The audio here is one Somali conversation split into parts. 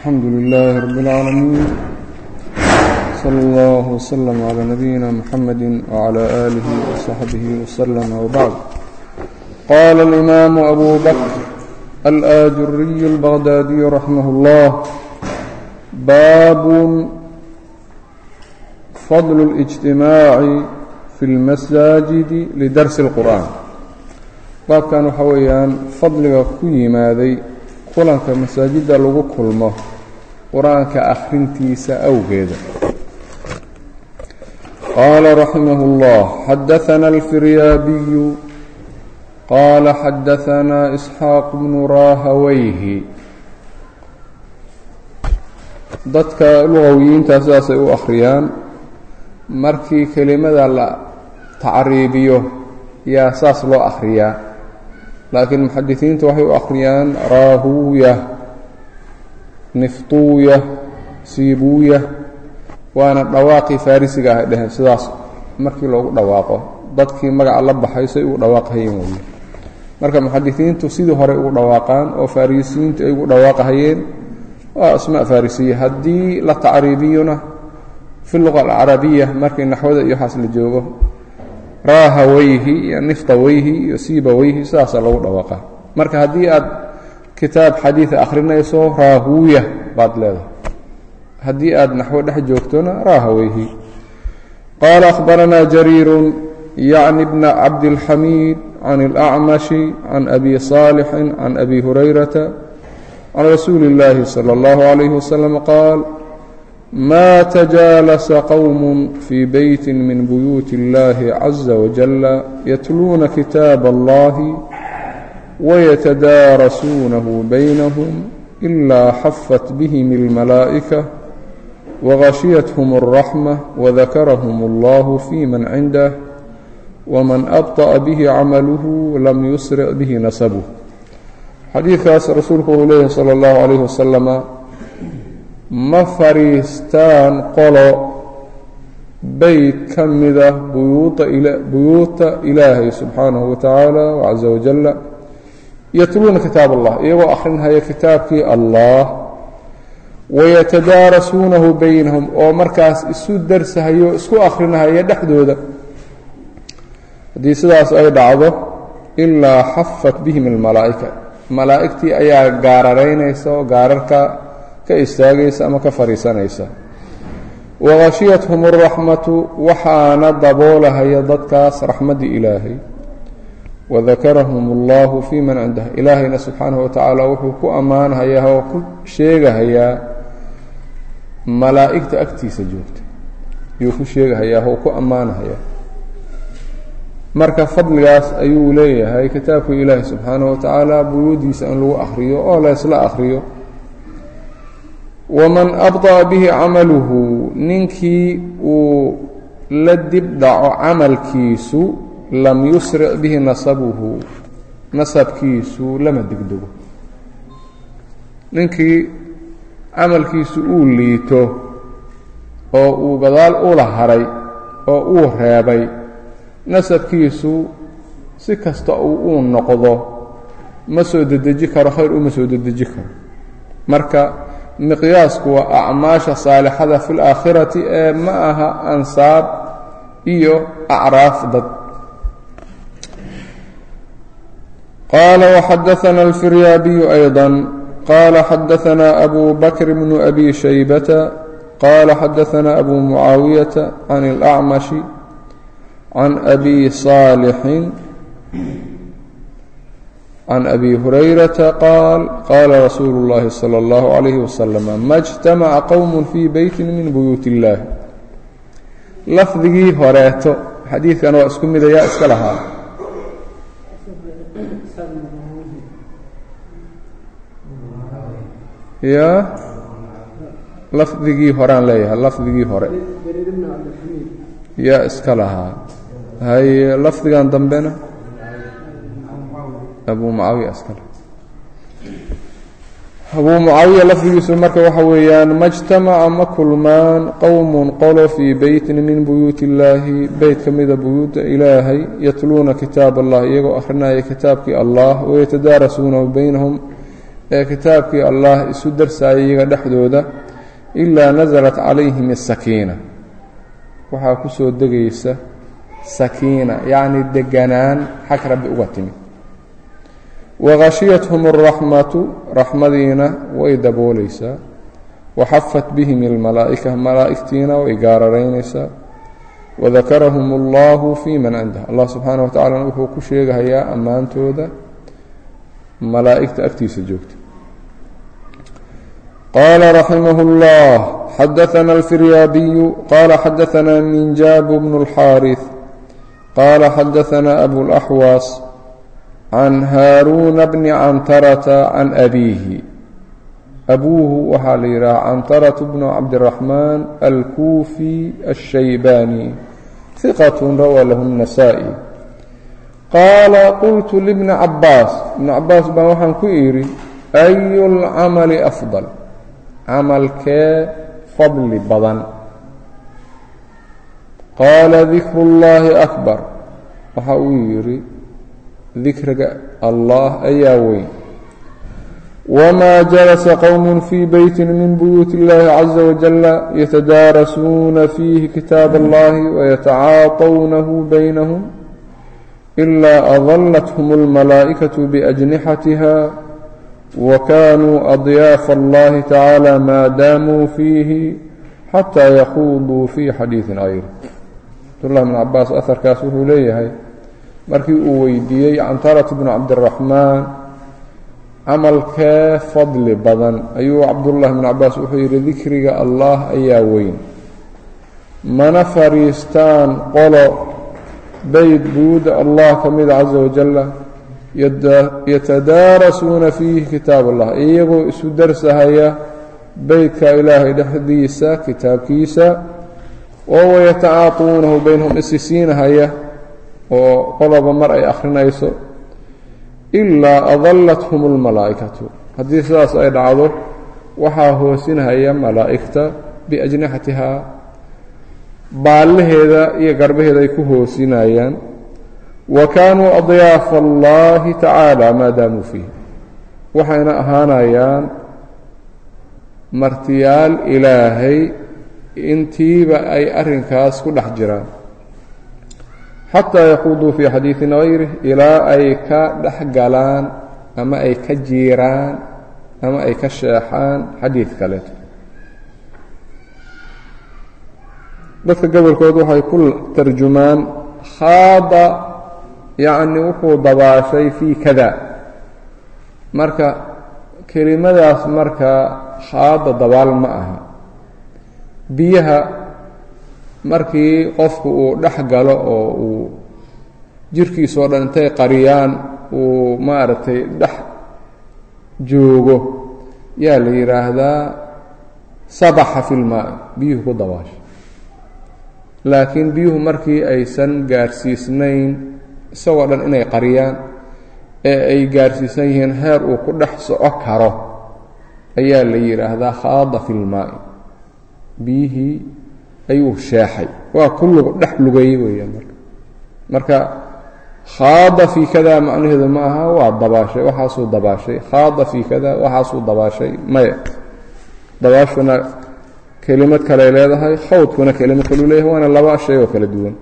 الحمد لله رب العالمين صلى الله وسلم على نبينا محمد وعلى آله وصحبه وسلم وبعد قال الإمام أبو بكر الآجري البغدادي رحمه الله باب فضل الاجتماع في المساجد لدرس القرآن baabkan waxa weeyaan fadliga ku yimaaday kulanka masaajidda lagu kulmo qur-aanka akhrintiisa awgeeda qaala raximah اllah xadaثana alfiryaabiyu qaala xadaثana isxaaq bnu raahawayhi dadka lugawiyiinta sidaasay u akhriyaan markii kelimada la tacriibiyo yaa saas loo akhriyaa laakiin muxadisiinta waxay u akhriyaan raahuuya niftuuya siibuuya waana dhawaaqii farrisiga ahay dheheen sidaas markii loogu dhawaaqo dadkii magaca la baxay say ugu dhawaaqahayeen weye marka muxadisiintu sidii horey ugu dhawaaqaan oo farrisiyiintu ay ugu dhawaaqahayeen waa asmaa farrisiya haddii la tacriibiyona fi luqa alcarabiya markii naxwada iyo waxaas la joogo raahawayhi iyo niftawayhi iyo siibawayhi sidaasaa lagu dhawaaqa marka haddii aad kitaab xadiida akhrinayso raahuuya baad leedahay haddii aad naxwo dhex joogtona raahawayhi qaala akhbaranaa jariiru yacni bna cabdilxamiid can اlacmashi can abi saalixin can abi hurayrata can rasuuli اllaahi salى اllahu عalayh wasalam qaal ma تjaalasa qowm fii beyti min buyuuti اllahi caza wajala yatluuna kitaab allahi wayatadaarasuunahu baynahum ilaa xafat bihim اlmalaa'ika wagashiyathm الraxma wadakarahum اllahu fi man cindah wman abطأa bihi camaluhu lam yusric bihi nasabuh xadiidkaas rasuulku wuxuu leeyahy salى اllahu عalayh wasalama ma fadhiistaan qolo beyt ka mida buyuuta ilaahay subxaanahu wa tacaala caza wajalla yatluuna kitaab allah iyagoo akhrinhaya kitaabkii allah wayatadaarasuunahu baynahum oo markaas isu darsahayo isku akhrinahaya dhexdooda haddii sidaas ay dhacdo ilaa xafat bihim almalaa'ika malaa'igtii ayaa gaararaynaysa oo gaararka ka istaagaysa ama ka fadhiisanaysa wahashiyathum اraxmatu waxaana daboolahaya dadkaas raxmaddii ilaahay wadakarahum اllahu fii man cindah ilaahayna subxaanahu wa tacaala wuxuu ku ammaanhayaa oo ku sheegahayaa malaa'igta agtiisa joogta yuu ku sheegahayaa oo ku ammaanhayaa marka fadligaas ayuu leeyahay kitaabka ilaahi subxaanahu wa tacaala buyuudiisa in lagu akhriyo oo laysla akhriyo waman abطأa bihi camaluhu ninkii uu la dib dhaco camalkiisu lam yusric bihi nasabuhu nasabkiisu lama degdego ninkii camalkiisu uu liito oo uu gadaal ula haray oo uu reebay nasabkiisu si kasta uu uu noqdo ma soo dedeji karo khayr uma soo dedeji karo marka miqyaasku waa acmaasha saalixada fi laakhirati ee ma aha ansaab iyo acraaf dad qaala waxadaثana alfiryaabiyu ayضا qaala xadaثana abu bakr bnu abi shaybata qaala xadaثana abu mucaawiyata can اlأcmashi can abi صaalixin can abi hurayrata qaal qaala rasuulu اllahi salى اllahu عalayh wasalam ma اjtamaca qowm fii beyti min buyuut اllahi lafdigii horeeto xadiidkan waa isku midayaa iska lahaa ya lafdigii horean leeyahay lafdigii hore yaa iska lahaa haye lafdigan dambena abu mucaawiya askale abuu mucaawiya lafdigiisu marka waxa weeyaan ma jtamaca ma kulmaan qowmun qolo fii beytin min buyuuti illaahi beyt ka mida buyuuta ilaahay yatluuna kitaab allah iyagoo akhrinaya kitaabkii allah wayatadaarasuunahu baynahum ee kitaabkii allah isu darsaayay iyaga dhexdooda ilaa nasalat calayhim asakiina waxaa ku soo degaysa sakiina yacni deganaan xag rabbi uga timi wahashiyathum alraxmatu raxmadiina way daboolaysaa waxafat bihim almalaa'ika malaa'igtiina way gaararaynaysaa wadakarahum allahu fii man cindah allah subxaana wa tacalana wuxuu ku sheegahayaa ammaantooda malaa'igta agtiisa joogta qaala raximah اllah xadaثna alfiryaabiyu qaala xadaثna minjaabu bnu اlxaariث qaala xadaثna abulaxwaas can haaruuna bni cantarata can abiihi abuuhu waxaa la yidhaha cantaratu bnu cabdiraxmaan alkuufi الshaybaani hiqat rawaa lahu الnasaa-i qaala qultu libni cabaas ibni cabaas baan waxaan ku idhi ayu اlcamali afdal camalkee fadli badan qaala dikru اllahi akbar waxa uu yidhi dikriga allah ayaa weyn wma jalasa qowm fii beyti min buyuuti اllahi caza wajala yatadaarasuuna fiihi kitaab allahi wayatacaatawnahu baynahum ilaa adalathm اlmalaa'ikaة biأjnixatiha wakanuu adyaafa allahi tacaala maa daamuu fiihi xataa yaquuduu fii xadiiثi غayr cabdullah bn cabaas aharkaas wuxuu leeyahay markii uu weydiiyey cantarat bnu cabdiraxmaan camalkee fadli badan ayuu cabdullahi bn cabaas wuxuu yidhi dikriga allah ayaa weyn mana fariistaan qolo beyt buuda allah ka mida caza wajalla yatadaarasuuna fiihi kitaab allah iyagoo isu darsahaya beytka ilaahay dhexdiisa kitaabkiisa oo wayatacaatuunahu baynahum isisiinahaya oo qoloba mar ay akhrinayso ilaa adallathum اlmalaa'ikatu haddii sidaas ay dhacdo waxaa hoosinhaya malaa'igta biajnixatihaa baallaheeda iyo garbaheeda ay ku hoosinayaan wa kaanuu adyaafa allahi tacaala maa daamuu fiih waxayna ahaanayaan martiyaal ilaahay intiiba ay arrinkaas ku dhex jiraan xataa yaquuduu fii xadiiثin gayrih ilaa ay ka dhex galaan ama ay ka jiiraan ama ay ka sheexaan xadiid kaleeto dadka gobolkood waxay ku tarjumaan khaada yacni wuxuu dabaashay fii kada marka kelimadaas marka khaada dabaal ma aha biyaha markii qofku uu dhex galo oo uu jirkiisoo dhan intay qariyaan uu maaragtay dhex joogo yaa la yidhaahdaa sabaxa fi lmaa biyuhu ku dabaasha laakiin biyuhu markii aysan gaarsiisnayn isagoo dhan inay qariyaan ee ay gaarsiisan yihiin heer uu ku dhex soco karo ayaa la yidhaahdaa khaada fi lmaa'i biyihii ayuu sheexay waa ku lug dhex lugeeyey weeyaan marka marka khaada fii kada macnaheedu ma aha waa dabaashay waxaasuu dabaashay khaada fii kada waxaasuu dabaashay maya dabaashuna kelimad kaley leedahay khawdkuna kelimad kaluu leeyahay waana laba shay oo kala duwan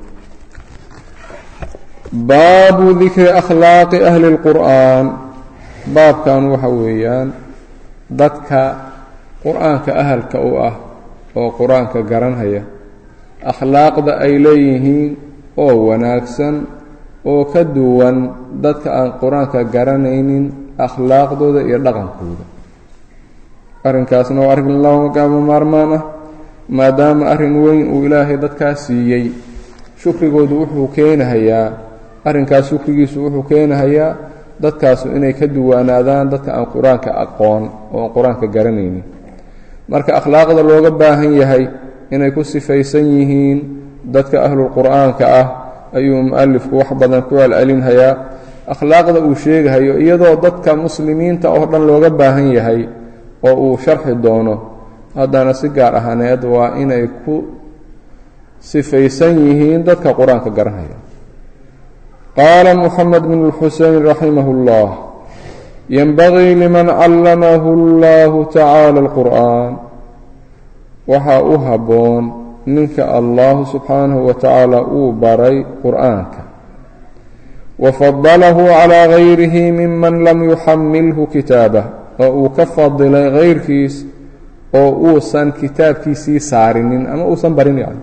baabu dikri akhlaaqi ahli اlqur'aan baabkan waxa weeyaan dadka qur-aanka ahalka u ah oo qur-aanka garanhaya akhlaaqda ay leeyihiin oo wanaagsan oo ka duwan dadka aan qur-aanka garanaynin akhlaaqdooda iyo dhaqankooda arrinkaasna waa arrin lagama maarmaan ah maadaama arrin weyn uu ilaahay dadkaas siiyey shukrigoodu wuxuu keenahayaa arrinkaas shukrigiisu wuxuu keenahayaa dadkaasu inay ka duwanaadaan dadka aan qur-aanka aqoon oo aan qur-aanka garanaynin marka akhlaaqda looga baahan yahay inay ku sifaysan yihiin dadka ahlulqur'aanka ah ayuu mu'alifku wax badan ku celcelinhayaa akhlaaqda uu sheegahayo iyadoo dadka muslimiinta oo dhan looga baahan yahay oo uu sharxi doono haddana si gaar ahaaneed waa inay ku sifaysan yihiin dadka qur-aanka garanhaya qaala moxamed bn اlxusein raximah اllah yenbagii liman callamahu اllahu tacaala اlqur'an waxaa u habboon ninka allahu subxaanahu wa tacaala uu baray qur'aanka wafadalahu calaa gayrihi miman lam yuxamilhu kitaabah oo uu ka fadilay kayrkiis oo uusan kitaabkiisii saarinin ama uusan barin yani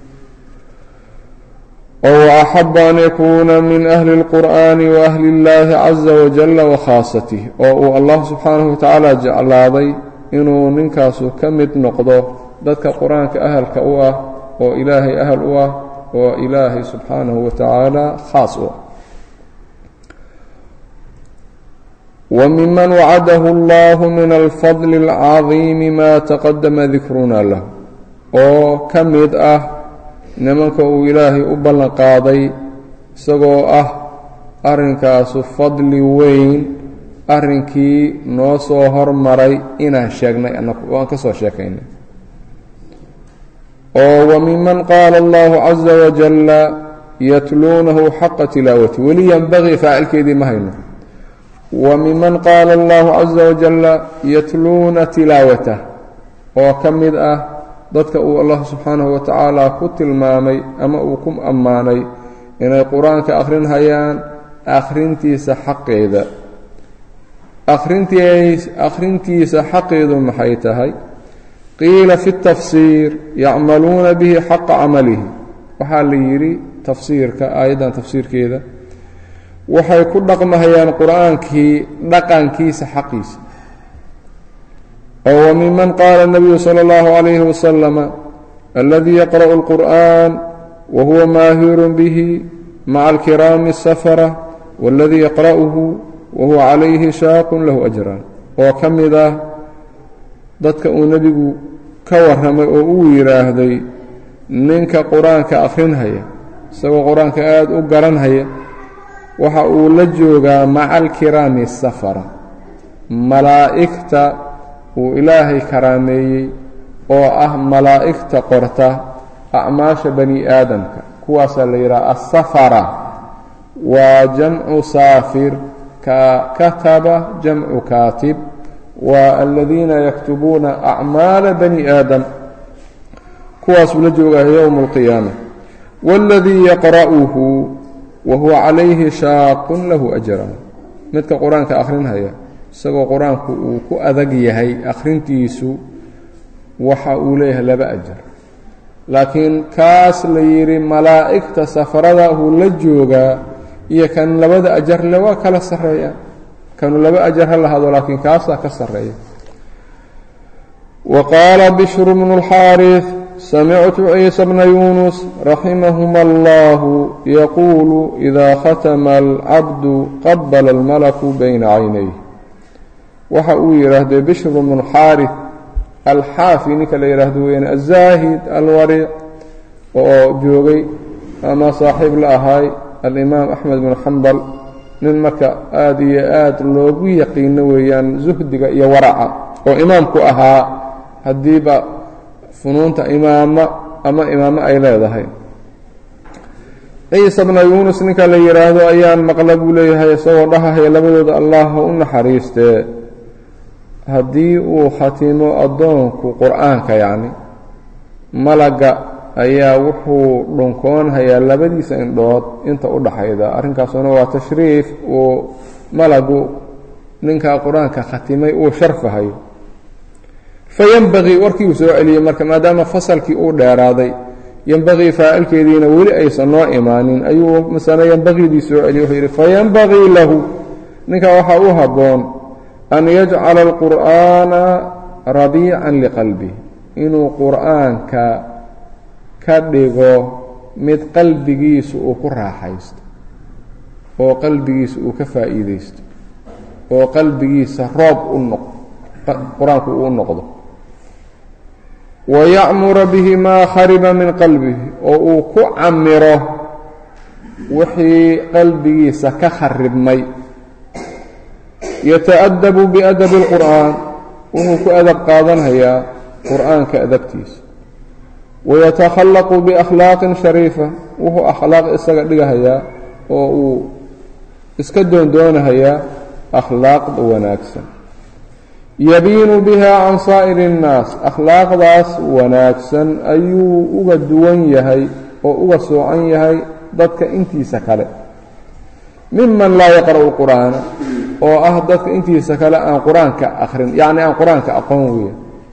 oo axaba an yakuuna min ahli اlqur'ani waahli اllahi caza wajala wakhaasatih oo uu allah subxaanahu wa tacaala jeclaaday inuu ninkaasu ka mid noqdo dadka qur-aanka ahalka u ah oo ilaahay ahal u ah oo ilaahay subxaanahu wa tacaala khaas u ah wmiman wacadahu اllah min alfadl اlcadiimi ma taqadama dikruna lah oo ka mid ah nimanka uu ilaahay u ballan qaaday isagoo ah arrinkaasu fadli weyn arrinkii noo soo hormaray inaan sheegnay anagu oo aan ka soo sheekaynay oo wamiman qaala allahu caza wajalla yatluunahu xaqa tilaawati weli yanbagii faacilkeedii ma hayno wmiman qaala allahu caza wajalla yatluuna tilaawatah oo ka mid ah dadka uu allah subxaanahu wa tacaala ku tilmaamay ama uu ku ammaanay inay qur-aanka akhrinhayaan akhrintiisa xaqeeda akhrintiisa xaqeedu maxay tahay qiila fi tafsiir yacmaluuna bihi xaqa camalihi waxaa la yidhi tafsiirka aayaddan tafsiirkeeda waxay ku dhaqmahayaan qur-aankii dhaqankiisa xaqiisa oo wamiman qaala الnabiyu salى اllahu عalayhi wasalama aladii yaqra'u اlqur'an wahuwa maahiru bihi maca alkiraami الsafara waladii yaqra'uhu wahuwa calayhi shaaqun lahu ajraan oo ka mid ah dadka uu nebigu ka warramay oo uu yidhaahday ninka qur-aanka akhrinhaya isagoo qur-aanka aada u garanhaya waxa uu la joogaa maca alkiraami safara malaa'igta uu ilaahay karaameeyey oo ah malaa'igta qorta acmaasha bani aadamka kuwaasaa la yidhaha asafara waa jamcu saafir ka kataba jamcu kaatib waa aladiina yaktubuuna acmaala bani aadam kuwaasuu la joogaa yowma alqiyaama waاladii yaqra'uhu wahuwa calayhi shaaqun lahu ajraan midka qur-aanka akhrinhaya isagoo qur-aanku uu ku adag yahay akhrintiisu waxa uu leeyahay laba ajar laakiin kaas la yidhi malaa'igta safarada uu la joogaa iyo kan labada ajarle waa kala sarreeya kanu laba ajar ha lahado laakiin kaasaa ka sarreeya wa qaala bishru bnu اlxaariث samictu ciisa bna yunus raximahuma allahu yaquulu idaa khatama alcabdu qabala almalaku bayna caynayh waxa uu yidhaahday bishru bnu xaariث alxaafi ninka la yidhaahdo weyaan azaahid alwariic oo joogay ama saaxiib la ahay alimaam axmed bnu xambal nin marka aada iyo aad loogu yaqiino weeyaan zuhdiga iyo waraca oo imaamku ahaa haddiiba funuunta imaamo ama imaamo ay leedahay ciisa bna yuunus ninka la yidhaahdo ayaan maqla buu leeyahay isagoo dhahahaya labadooda allah ha u naxariistee haddii uu khatimo addoonku qur-aanka yacni malaga ayaa wuxuu dhunkoonhayaa labadiisa indhood inta u dhaxayda arrinkaasuna waa tashriif uu malagu ninkaa qur-aanka khatimay uu sharfahayo fayenbagii warkii uu soo celiyey marka maadaama fasalkii uu dheeraaday yenbagii faacilkeediina weli aysan noo imaanin ayuu masane yenbagiidii soo celiyey wuxuu yidhi fayenbagii lahu ninkaa waxaa u habboon an yajcala alqur'aana rabiican liqalbih inuu qur'aanka ka dhigo mid qalbigiisu uu ku raaxaysto oo qalbigiisa uu ka faa'iidaysto oo qalbigiisa roob u noq qur-aanku uu u noqdo wayacmura bihi maa khariba min qalbihi oo uu ku camiro wixii qalbigiisa ka kharibmay yataأdabu biadabi اlqur'aan wuxuu ku adab qaadanhayaa qur'aanka adabtiisa wayatakhallaqu biakhlaaqin shariifa wuxuu akhlaaq isaga dhigahayaa oo uu iska doondoonahayaa akhlaaqda wanaagsan yabiinu biha can saa'iri اnnaas akhlaaqdaas wanaagsan ayuu uga duwan yahay oo uga soocan yahay dadka intiisa kale miman laa yaqra'u qur'aana oo ah dadka intiisa kale aan qur-aanka akhrin yacni aan qur-aanka aqoon weya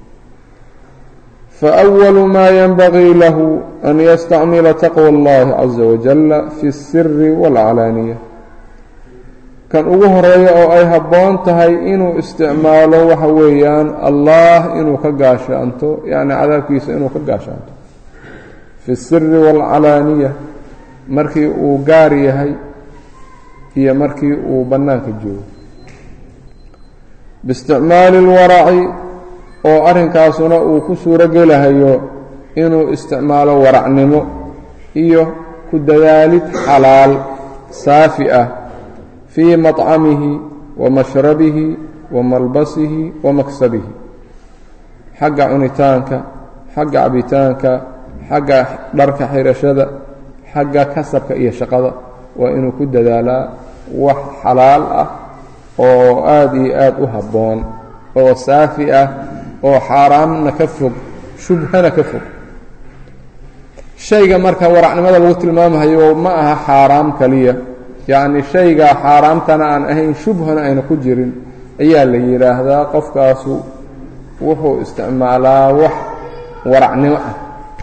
faأwalu ma yanbagii lahu an yastacmila taqwى اllahi caza wajala fi الsiri wاlcalaaniya kan ugu horeeya oo ay habboon tahay inuu isticmaalo waxa weeyaan allah inuu ka gaashaanto yacni cadaabkiisa inuu ka gaashaanto fi الsiri wاlcalaaniya markii uu gaar yahay iyo markii uu bannaanka joogo biisticmaali اlwaraci oo arrinkaasuna uu ku suuro gelahayo inuu isticmaalo waracnimo iyo ku dadaalid xalaal saafi ah fii maطcamihi wa mashrabihi wa malbasihi wa maksabihi xagga cunitaanka xagga cabitaanka xagga dharka xirashada xagga kasabka iyo shaqada waa inuu ku dadaalaa wax xalaal ah oo aada iyo aada u habboon oo saafi ah oo xaaraamna ka fog shubhana ka fog shayga marka waracnimada lagu tilmaamahayo ma aha xaaraam kaliya yacni shayga xaaraamtana aan ahayn shubhana ayna ku jirin ayaa la yidhaahdaa qofkaasu wuxuu isticmaalaa wax waracnimo ah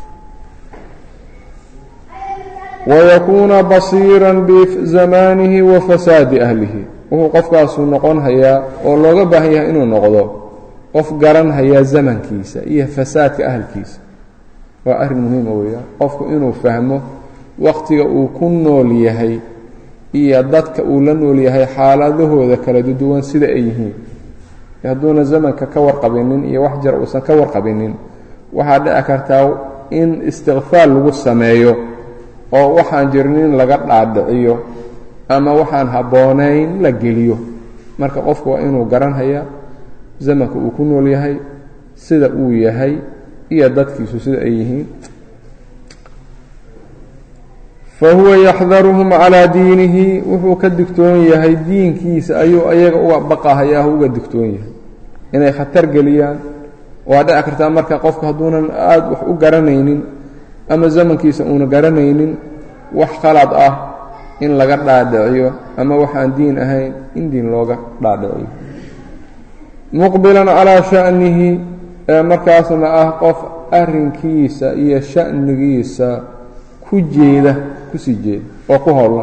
wayakuuna basiira bizamaanihi wa fasaadi ahlihi wuxuu qofkaasu noqon hayaa oo looga baahan yahay inuu noqdo qof garan hayaa zamankiisa iyo fasaadka ahalkiisa waa arrin muhiima weeyaan qofku inuu fahmo waqtiga uu ku nool yahay iyo dadka uu la nool yahay xaaladahooda kala duwan sida ay yihiin hadduuna zamanka ka warqabinin iyo wax jar uusan ka warqabinin waxaa dhici kartaa in istikfaal lagu sameeyo oo waxaan jirnin laga dhaadhiciyo ama waxaan habboonayn la geliyo marka qofku waa inuu garan hayaa zamanka uu ku nool yahay sida uu yahay iyo dadkiisu sida ay yihiin fa huwa yaxdaruhum calaa diinihi wuxuu ka digtoon yahay diinkiisa ayuu ayaga uga baqahayaah uga digtoon yahay inay khatar geliyaan waa dhici kartaa marka qofku hadduunan aada wax u garanaynin ama zamankiisa uuna garanaynin wax khalad ah in laga dhaadhiciyo ama waxaan diin ahayn in diin looga dhaadhiciyo muqbilan calaa sha'nihi ee markaasna ah qof arrinkiisa iyo sha'nigiisa ku jeeda kusii jeeda oo ku howlan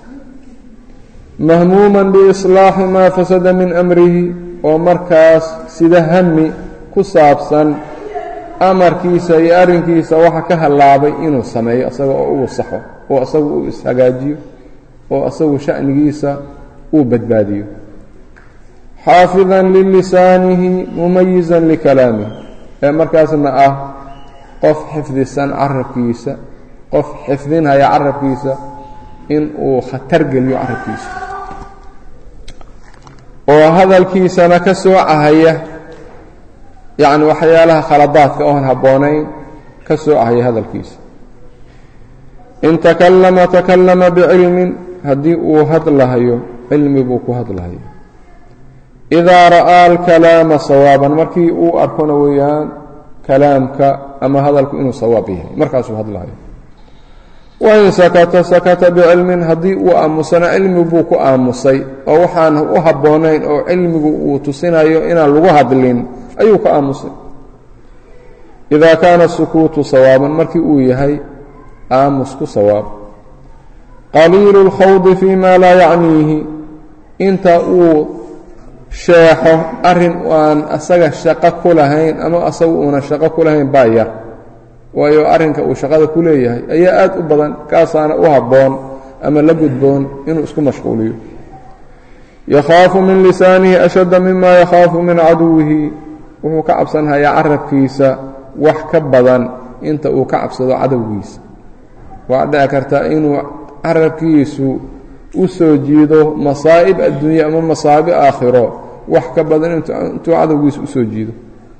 mahmuuman biislaaxi maa fasada min amrihi oo markaas sida hami ku saabsan amarkiisa iyo arrinkiisa waxa ka hallaabay inuu sameeyo isaga oo uu saxo oo isagu uu ishagaajiyo oo isagu sha'nigiisa uu badbaadiyo xaafidan lilisaanihi mumayizan likalaamihi ee markaasna ah qof xifdisan carabkiisa qof xifdinhaya carabkiisa in uu khatar geliyo carabkiisa oo hadalkiisana ka soocahaya yacni waxyaalaha khaladaadka oon habboonayn ka soocahaya hadalkiisa in takallama takallama bicilmin haddii uu hadlahayo cilmi buu ku hadlahayo idaa ra'aa alkalaama sawaaban markii uu arkona weeyaan kalaamka ama hadalku inuu sawaab yahay markaasuu hadlahayo wain sakata sakata bicilmin haddii uu aamusana cilmi buu ku aamusay oo waxaan u habboonayn oo cilmigu uu tusinayo inaan lagu hadlin ayuu ka aamusay idaa kaana sukuutu sawaaban markii uu yahay aamusku sawaab qaliilu اlkhawdi fii ma laa yacniihi inta uu sheexo arrin aan asaga shaqo ku lahayn ama asaga uunan shaqo ku lahayn baa yar waayo arrinka uu shaqada ku leeyahay ayaa aad u badan kaasaana u habboon ama la gudboon inuu isku mashquuliyo yakhaafu min lisaanihi ashadda mima yakhaafu min caduwihi wuxuu ka cabsanhayaa carabkiisa wax ka badan inta uu ka cabsado cadowgiisa waa dhici kartaa inuu carabkiisu u soo jiido masaa'ib adduunye ama masaa'ib aakhiro wax ka badan intuu cadowgiisa usoo jiido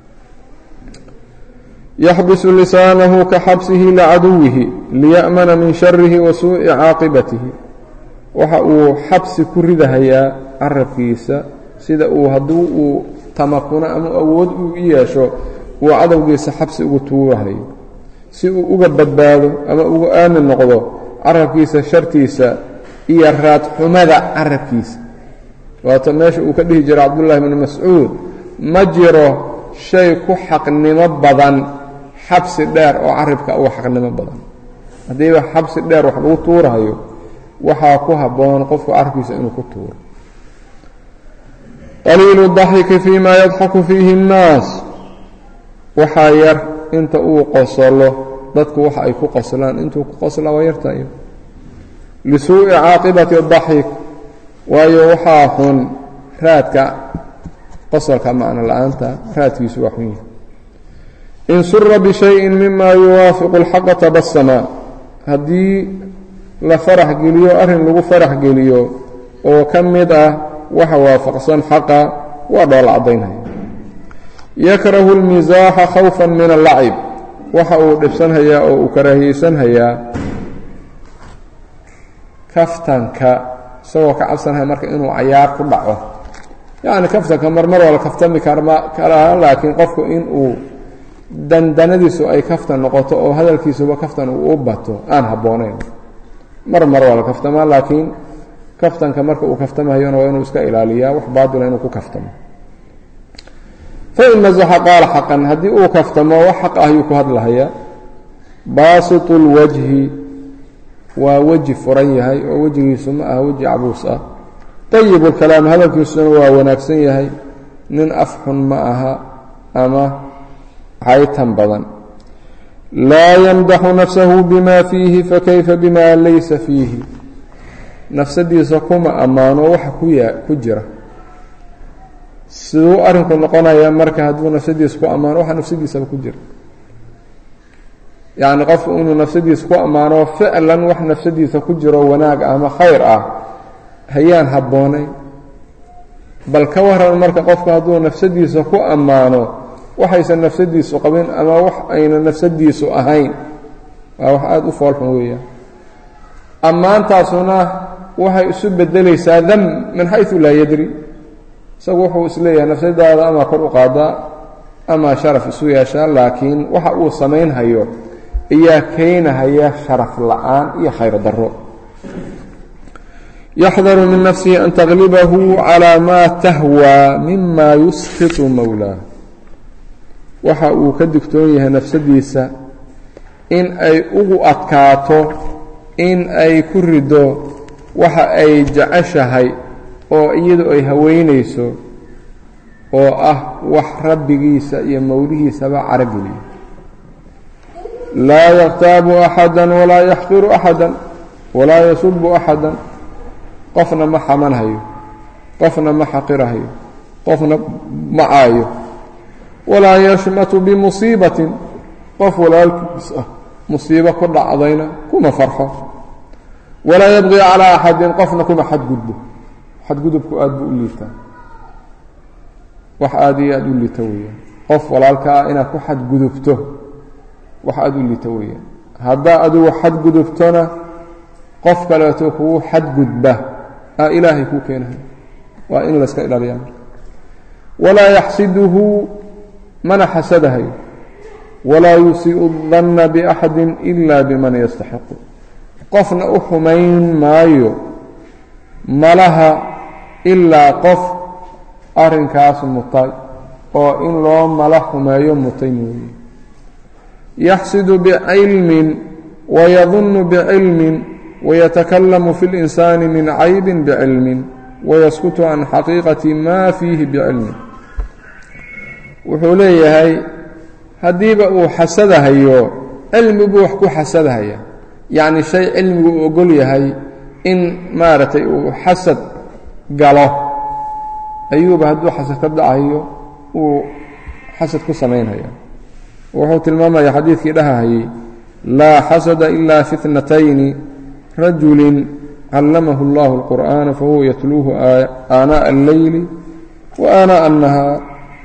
yaxbisu lisaanahu ka xabsihi licaduwihi liya'mana min sharihi wa suuءi caaqibatihi waxa uu xabsi ku ridahayaa carabkiisa sida uu hadduu uu tamakuno ama awood uu u yeesho uu cadowgiisa xabsi ugu tuurahayo si uu uga badbaado ama uga aamin noqdo carabkiisa shartiisa iyo raadxumada carabkiisa waata meesha uu ka dhihi jiray cabdullaahi bni mascuud ma jiro shay ku xaqnimo badan xabsi dheer oo carabka uga xaqnimo badan haddiiba xabsi dheer wax lagu tuurahayo waxaa ku habboon qofku carabkiisa inuu ku tuuro qaliilu daxiki fii ma yadxaku fiihi اnnaas waxaa yar inta uu qosolo dadku waxa ay ku qoslaan intuu ku qoslaa waa yartayo lisuuءi caaqibati daxik waayo waxaa xun raadka qosolka macno la-aanta raadkiisu waa xun yahay in sura bishayin mima yuwaafiqu اlxaqa tabasama haddii la farax geliyo arrin lagu farax geliyo oo ka mid ah waxa waafaqsan xaqa waa dhoola caddaynaya yakrahu اlmisaaxa khawfa min allacib waxa uu dhibsanhayaa oo uu karaahiyeysanhayaa kaftanka isagoo ka cabsanaya marka inuu cayaar ku dhaco yacni kaftanka marmar waa la kaftami karaa laakiin qofku inuu dandanadiisu ay kaftan noqoto oo hadalkiisuba kaftan uu u bato aan habboonayn mar mar waa la kaftamaa laakiin kaftanka marka uu kaftamahayona waa inuu iska ilaaliyaa wax baatila inuu ku kaftamo fain masaxa qaala xaqan haddii uu kaftamo wax xaq ah ayuu ku hadlahayaa baasitu lwajhi waa weji furan yahay oo wejigiisu ma aha weji cabuus ah طayib اlkalaam hadalkiisuna waa wanaagsan yahay nin afxun ma aha ama caytan badan laa yamdaxu nafsahu bima fiihi fakayfa bima laysa fiihi nafsadiisa kuma ammaano waxa ku jira siduu arinku noqonaya marka hadduu nafsadiisa ku ammaano waxa nafsadiisaba ku jira yacni qofku inuu nafsadiisa ku ammaano ficlan wax nafsadiisa ku jiro wanaag ama khayr ah hayaan habboonayn bal ka waran marka qofku hadduu nafsadiisa ku ammaano waxaysan nafsadiisu qabin ama wax ayna nafsadiisu ahayn waa wax aada u foolxun weeyaan ammaantaasuna waxay isu bedelaysaa dam min xaysu laa yadri isagu wuxuu isleeyahay nafsadaada ama kor u qaadaa ama sharaf isu yeeshaa laakiin waxa uu samaynhayo ayaa keenahaya sharaf la-aan iyo khayr darro yaxdaru min nafsihi an taglibahu calaa maa tahwaa mima yuskitu mowlaa waxa uu ka digtoon yahay nafsadiisa in ay ugu adkaato in ay ku rido waxa ay jeceshahay oo iyadu ay haweynayso oo ah wax rabbigiisa iyo mowlihiisaba carageliyo laa yaktaabu axada walaa yaxqiru axada walaa yasubu axada qofna ma xamanhayo qofna ma xaqirahayo qofna ma caayo walaa yashmatu bimusiibatin qof walaalkiis ah musiibo ku dhacdayna kuma farxo walaa yabqi calaa axadin qofna kuma xadgudbo xadgudubku aada buu u liitaa wax aada iyo aada u liita weeyaan qof walaalka ah inaad ku xadgudubto wax aada u liita weeyaan haddaa adigu xadgudubtona qof kaleeto kugu xadgudba aa ilaahay kuu keenahay waa in layska ilaaliyaa marka walaa yaxsiduhu mana xasadahayo walaa yusiiu danna biaxadi ila biman yastaxiqu qofna u xumayn maayo malaha ilaa qof arrinkaas mutay oo in loo mala xumeeyo mutay mooye yaxsidu bicilmin wayadunnu bicilmin wayatakallamu fi اlinsaani min caybin bicilmin wayaskutu can xaqiiqati ma fiihi bicilmin wuxuu leeyahay haddiiba uu xasadahayo cilmi buu wax ku xasadahaya yacni shay cilmigu uu ogol yahay in maaragtay uu xasad galo ayuuba hadduu xasad ka dhacayo uu xasad ku samaynhaya wuxuu tilmaamaya xadiidkii dhahahayey laa xasada ila fi اtnatayni rajuli callamahu اllahu اlqur'ana fahuwa yatluuhu aanaaءa اlleyli wa aanaaءa الnahaar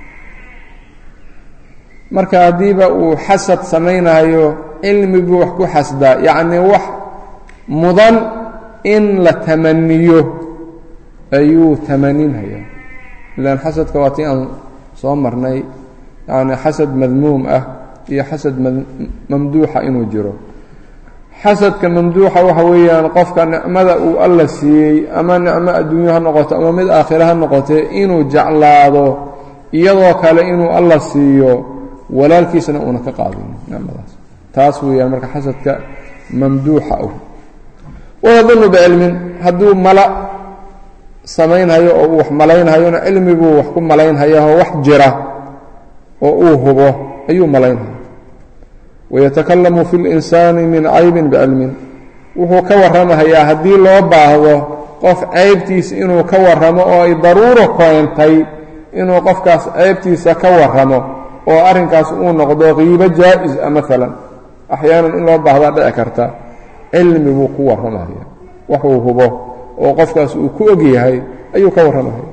marka haddiiba uu xasad samaynayo cilmi buu wax ku xasdaa yacnii wax mudan in la tamaniyo ayuu tamaninhayaa ilaan xasadka waa tii aan soo marnay yacni xasad madmuum ah iyo xasad mamduuxa inuu jiro xasadka mamduuxa waxa weeyaan qofka nicmada uu alla siiyey ama nicmo adduunyo ha noqoto ama mid aakhire ha noqotee inuu jeclaado iyadoo kale inuu alla siiyo walaalkiisana uuna ka qaadin nicmadaas taas weeyaan marka xasadka mamduuxa ah wayadunnu bicilmin hadduu mala samaynhayo oo uu wax malaynhayona cilmi buu wax ku malaynhayaoo wax jira oo uu hubo ayuu malaynhaya wayatakalamu fi linsaani min caybin bicilmin wuxuu ka warramahayaa haddii loo baahdo qof ceybtiisa inuu ka warramo oo ay daruuro keentay inuu qofkaas ceybtiisa ka warramo oo arrinkaas uu noqdo qiibo jaa-is a maalan axyaanan in loo baahdaa dhici karta cilmi buu ku warramaya waxuu hubo oo qofkaas uu ku og yahay ayuu ka warramaya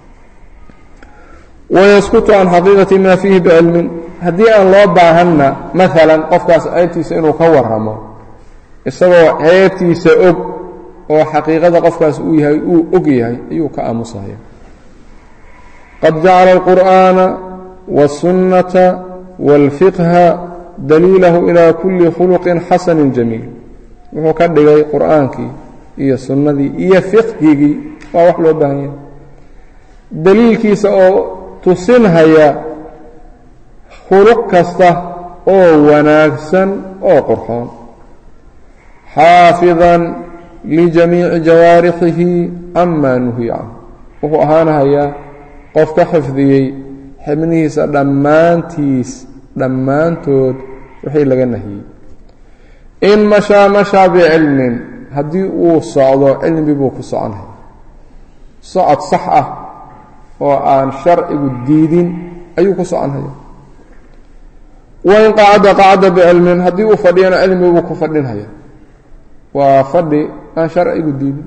wayaskutu can xaqiiqati maa fiihi bicilmin haddii aan loo baahanna maalan qofkaas ceebtiisa inuu ka warramo isagoo ceebtiisa og oo xaqiiqada qofkaas uu yahay uu og yahay ayuu ka aamusaya qad jacala alqur'aana wاsunnata wاlfiqha daliilahu ilaa kulli khuluqin xasanin jamiil wuxuu ka dhigay qur'aankii iyo sunnadii iyo fiqhigii waa wax loo baahan yahay daliilkiisa oo tusinhaya khuluq kasta oo wanaagsan oo qurxoon xaafidan lijamiici jawaarixihi camaa nuhiya canhu wuxuu ahaanahayaa qof ka xifdiyey xibnihiisa dhammaantiis dhammaantood wixii laga nahiyey in mashaa mashaa bicilmin haddii uu socdo cilmi buu ku soconaya socod sax ah oo aan sharcigu diidin ayuu ku soconhaya wain qacada qacada bicilmin haddii uu fadhiyana cilmi buu ku fadhinhaya waa fadhi aan sharcigu diidin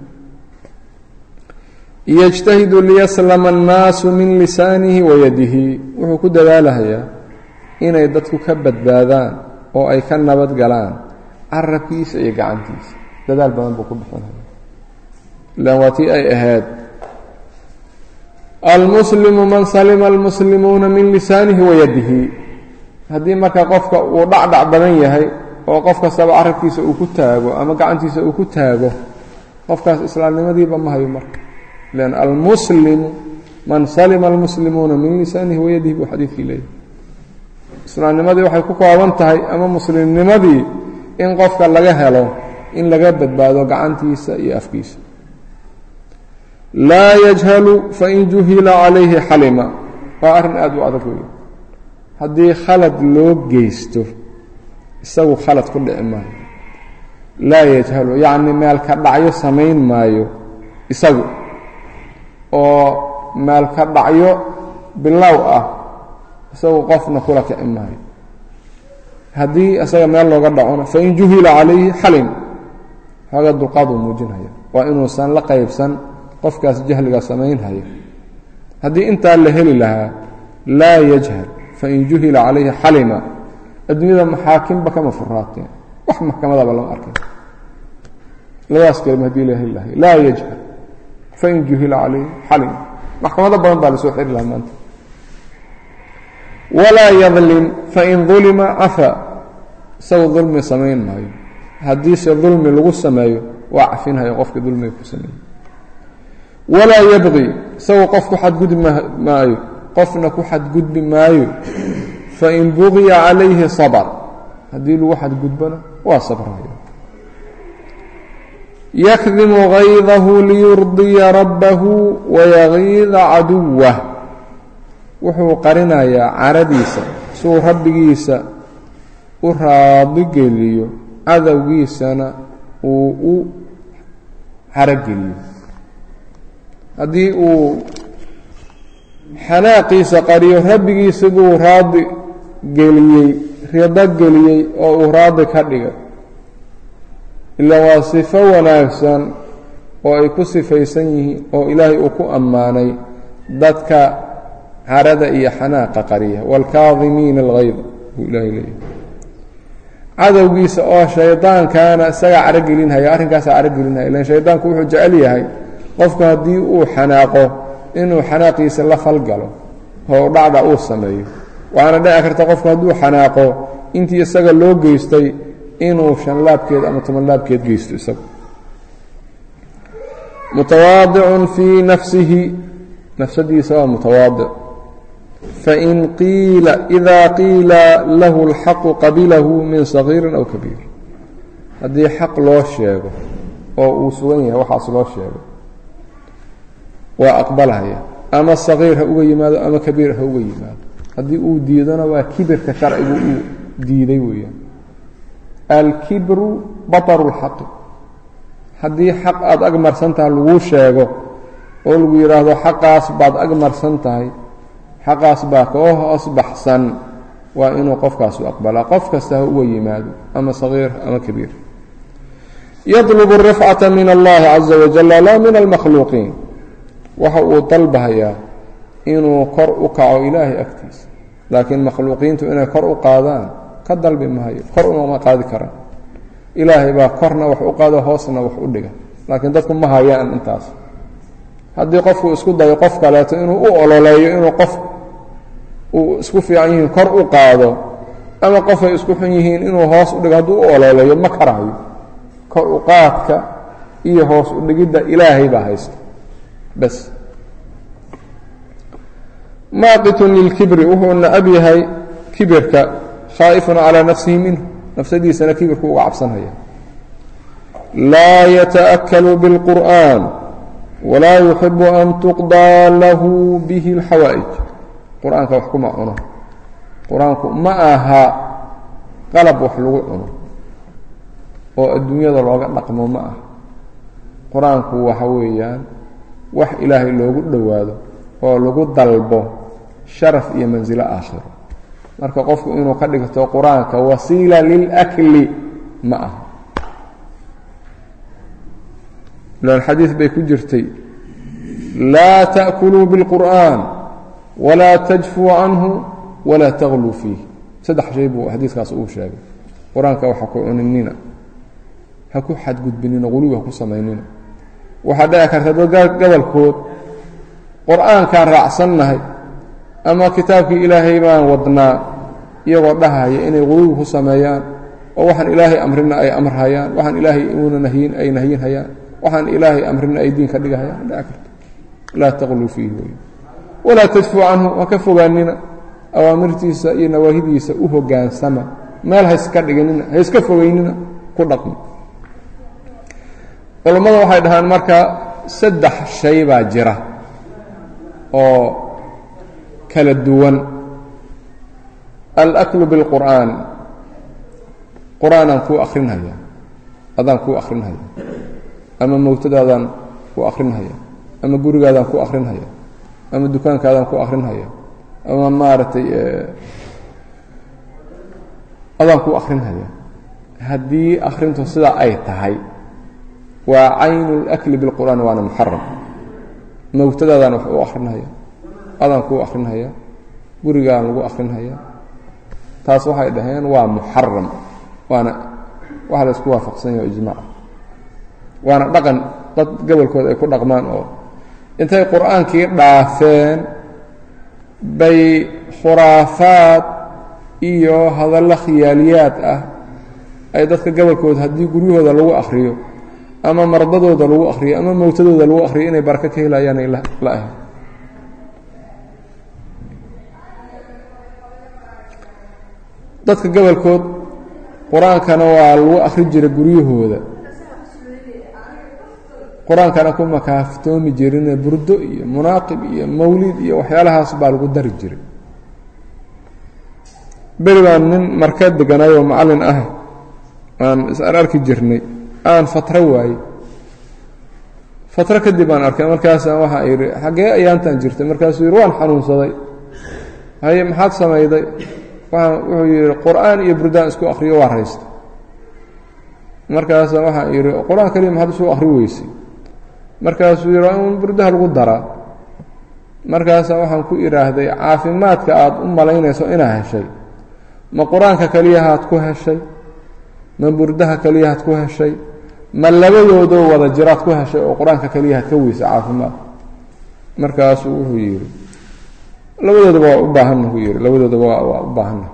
yجtahidu liyaslama الnaasu min lisaanihi wayadihi wuxuu ku dadaalahayaa inay dadku ka badbaadaan oo ay ka nabad galaan carabkiisa iyo gacantiisa dadaal badan buu ku bixinaya ilan waa tii ay ahayd almuslimu man salima almuslimuuna min lisaanihi wayadihi haddii marka qofka uu dhacdhac badan yahay oo qof kastaba carabkiisa uu ku taago ama gacantiisa uu ku taago qofkaas islaamnimadiiba ma hayo marka lan almuslimu man salima almuslimuuna min lisaanihi wayadihi buu xadiidkii leeyahy islaamnimadii waxay ku kooban tahay ama muslimnimadii in qofka laga helo in laga badbaado gacantiisa iyo afkiisa laa yajhalu fain juhila calayhi xalima waa arrin aad u adag weeye haddii khalad loo geysto isagu khalad ku dhici maayo laa yajhalu yacni meelka dhacyo samayn maayo isagu oo meelka dhacyo bilow ah isagu qofna kula kici maayo haddii isaga meel looga dhacona fain juhila calayhi xalim xooga dulqaaduu muujinhaya waa inuusan la qaybsan qofkaas jahliga samaynhaya haddii intaa la heli lahaa laa yajhal fain juhila calayhi xalima adduunyada maxaakimba kama furaateen wax maxkamadaba lama arkay labadaas kelima hadii la heli lahay laa yajhal fain juhila calayhi xalima maxkamado badan baa lasoo xiri lahaa maanta walaa yadlim fain dulima cafa isagu dulmi samayn maayo haddiise dulmi lagu sameeyo waa cafinhaya qofka dulmiga ku sameeyey walaa yabqi isagu qof ku xadgudbi maayo qofna ku xadgudbi maayo fain buqiya calayhi sabr haddii lagu xadgudbona waa sabraya yakdimu gaydahu liyurdiya rabbahu wayagiida caduwah wuxuu qarinayaa caradiisa suu rabbigiisa u raadigeliyo cadowgiisana uu u carogeliyo haddii uu xanaaqiisa qariyo rabbigiisa buu raadi geliyey rido geliyey oo uu raadi ka dhigay ila waa sifo wanaagsan oo ay ku sifaysan yihiin oo ilaahay uu ku ammaanay dadka carada iyo xanaaqa qariya wاlkaadimiina اlgayd buu ilaahay leeyahy cadowgiisa oo shaydaankaana isagaa carogelinhaya arrinkaasaa carogelinhaya ilan shaydaanku wuxuu jecel yahay qofku haddii uu xanaaqo inuu xanaaqiisa la falgalo oo dhacda uu sameeyo waxaana dhici karta qofku hadduu xanaaqo intii isaga loo geystay inuu shanlaabkeed ama tobanlaabkeed geysto isagu mutawaadicun fii nafsihi nafsadiisa waa mutawaadic fain qiila ida qiila lahu اlxaqu qabilahu min sagiirin aw kabiir haddii xaq loo sheego oo uu sugan yahay waxaas loo sheego waa aqbalhaya ama sagiir ha uga yimaado ama kabiir ha uga yimaado haddii uu diidona waa kibirka sharcigu uu diiday weeyaan alkibru baطru اlxaqi haddii xaq aada ag marsan tahay laguu sheego oo lagu yidhaahdo xaqaas baad ag marsan tahay xaqaas baa koo hoos baxsan waa inuu qofkaasu aqbalaa qof kasta ha uga yimaado ama sagiir ama kabiir yadlubu الrifcata min allahi caza wajala laa min almakhluuqiin waxa uu dalbahayaa inuu kor u kaco ilaahay agtiisa laakiin makhluuqiintu inay kor u qaadaan ka dalbi mahayo kor uma qaadi karaan ilaahay baa korna wax u qaado hoosna wax u dhiga laakiin dadku ma hayaan intaas haddii qofku isku dayo qof kaleeto inuu u ololeeyo inuu qof uu isku fiican yihiin kor u qaado ama qofay isku xun yihiin inuu hoos u dhigo hadduu u ololeeyo ma karayo kor u qaadka iyo hoos u dhigidda ilaahay baa haysta bas maaqitun lilkibri wuxuu nacab yahay kibirka khaa'ifun calaa nafsihi minhu nafsadiisana kibirku uga cabsanhaya laa yataأkalu bاlqur'an walaa yuxibu an tuqضىa lahu bihi اlxawaa'ij qur-aanka wax kuma cuno qur-aanku ma aha qalab wax lagu cuno oo adduunyada looga dhaqmo ma aha qur-aanku waxa weeyaan wax ilaahay loogu dhowaado oo lagu dalbo sharaf iyo mansilo aakhiro marka qofku inuu ka dhigto qur-aanka wasiila lilakli ma aha ilan xadiid bay ku jirtay laa ta'kuluu biاlqur'an walaa tajfuu canhu walaa tagluu fiih saddex shay buu xadiidkaas uu sheegay qur-aanka waxa ku cuninina ha ku xadgudbinina qulubi ha ku samaynina waxaa dhici karta dad gobolkood qur-aankaan raacsannahay ama kitaabkii ilaahay baan wadnaa iyagoo dhahaya inay qulubi ku sameeyaan oo waxaan ilaahay amrina ay amrhayaan waxaan ilaahay uuna nahyin ay nahyinhayaan waxaan ilaahay amrina ay diin ka dhigahayaan dhici karta laa taqluu fiihi wey walaa tadfuu canhu ha ka fogaanina awaamirtiisa iyo nawaahidiisa u hogaansama meel hayska dhiginina hayska fogeynina ku dhaqmo culammada waxay dhahaan marka saddex shay baa jira oo kala duwan alaklu biاlqur'aan qur-aanaan kuu akrinhaya adaan kuu akrinhaya ama mowtadaadaan ku akrinhaya ama gurigaadaan ku akrinhaya ama dukaankaadaan ku akrinhaya ama maaragtay adaan ku akrinhaya haddii akrintu sidaa ay tahay waa caynu اlakli biاlqur'aan waana muxaram mowtadaadaan wax u akrinhaya adaan kuu akrinhaya gurigaan lagu akrinhaya taas waxay dhaheen waa muxaram waana waxa la isku waafaqsan yaho ijmac waana dhaqan dad gobolkooda ay ku dhaqmaan oo intay qur-aankii dhaafeen bay khuraafaad iyo hadallo khiyaaliyaad ah ay dadka gobolkooda haddii guryahooda lagu akhriyo ama mardadooda lagu akhriyo ama mowtadooda lagu akhriyo inay barako ka helayaanay la ahayn dadka gobolkood qur-aankana waa lagu akhri jiray guryahooda qur-aankana ku makaaftoomi jirine burdo iyo munaaqib iyo mawlid iyo waxyaalahaas baa lagu dari jiray beri baan nin marka deganayoo macallin ah aan is-ar arki jirnay aan fatro waayey fatro kadib aan arkay markaasaan waxaa yidhi xaggee ayaantan jirtay markaasuu yidhi waan xanuunsaday haye maxaad samayday wuxuu yidhi qur-aan iyo burdaan isku akhriyo waa raysta markaasa waxaa yidhi qur-aan kaliya maxaad isu akhri weysay markaasuu yidhi waa in burdaha lagu daraa markaasa waxaan ku idhaahday caafimaadka aad u malaynayso inaa heshay ma qur-aanka keliyahaad ku heshay ma burdaha keliyahaad ku heshay ma labadoodoo wada jiraad ku heshay oo qur-aanka keliyahaad ka weysa caafimaad markaasuu wuxuu yidhi labadoodaba waa u baahanna ku yidhi labadoodaba waa u baahanna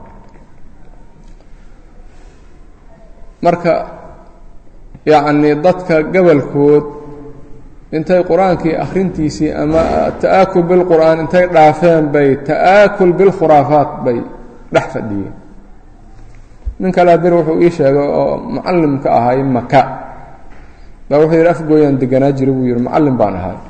marka yacni dadka gabalkood intay qur-aankii akhrintiisii ama ta'aakul bilqur'aan intay dhaafeen bay ta'aakul bilkhuraafaat bay dhex fadhiyeen nin kalea bir wuxuu ii sheegay oo mucallimka ahay maka baa wuxuu yidhi afgooyaan deganaa jira buu yidhi mucallim baan ahay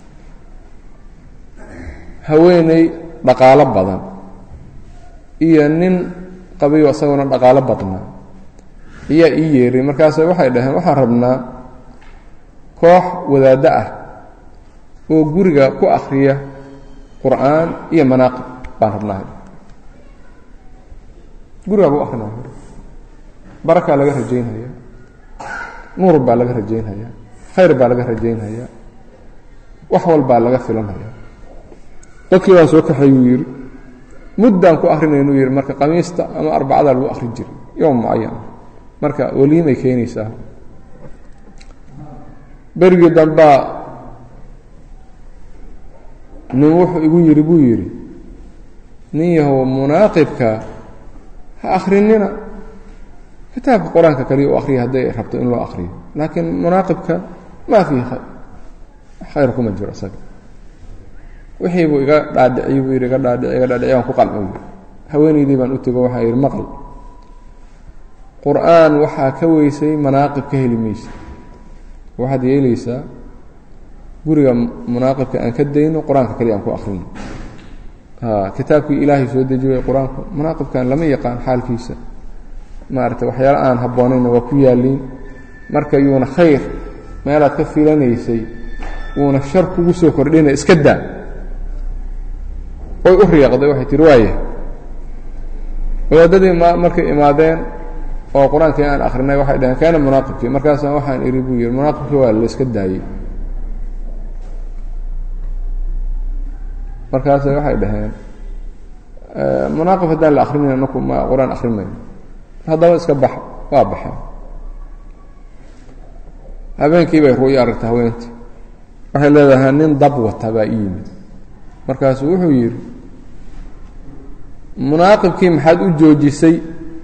haweeney dhaqaalo badan iyo nin qabiyo isaguna dhaqaalo badnaa ayaa ii yeeray markaase waxay dhaheen waxaan rabnaa koox wadaaddo ah oo guriga ku akhriya qur'aan iyo manaaqib baan rabnaa gurigaa ku akrinaya barakaa laga rajaynhayaa nuur baa laga rajaynhayaa khayr baa laga rajaynhayaa wax walbaa laga filanhayaa dadkii baan soo kaxay buu yidhi muddaan ku akrinaynu yidhi marka qamiista ama arbacada lagu akrin jiray yowm mucayan marka weliimay keenaysaa berigii dambaa nin wuxuu igu yidhi buu yidhi nin yahow munaaqibka ha akrinina kitaabka qur-aanka kaliya u akriya hadday rabto in loo akriyo laakiin munaaqibka maa fiihi khayr khayr kuma jiro isaga wixii buu iga dhaadhiciy buu yidhi iga dhaadhici iga dhaadhici waan ku qalcay haweenaydii baan u tego waxaa yidhi maqal qur-aan waxaa ka weysay manaaqib ka heli maysa waxaad yeelaysaa guriga munaaqibka aan ka dayno qur-aanka kaliya aan ku akrino kitaabkii ilaahay soo dejiyay qur-aanku munaaqibkan lama yaqaan xaalkiisa maaragtay waxyaala aan habboonayna waa ku yaaliin marka yuuna khayr meelaad ka filanaysay wuuna shar kugu soo kordhina iska daa way u riiqday waxay tihi waaya wadaadadii markay imaadeen oo qur-aankii aan akrinay waxay dhaheen kaana munaaqibkii markaasa waxaan idhi buu yihi munaaqibkii waa la iska daayey markaas waxay dhaheen munaaqib haddaan la akrinayna naku ma qur-aan akrin mayno haddaba iska bax waa baxeen habeenkii bay ru'yo aragtay haweentii waxay leedahay nin dab wata baa i yimid markaasuu wuxuu yidhi munaaqibkii maxaad u joojisay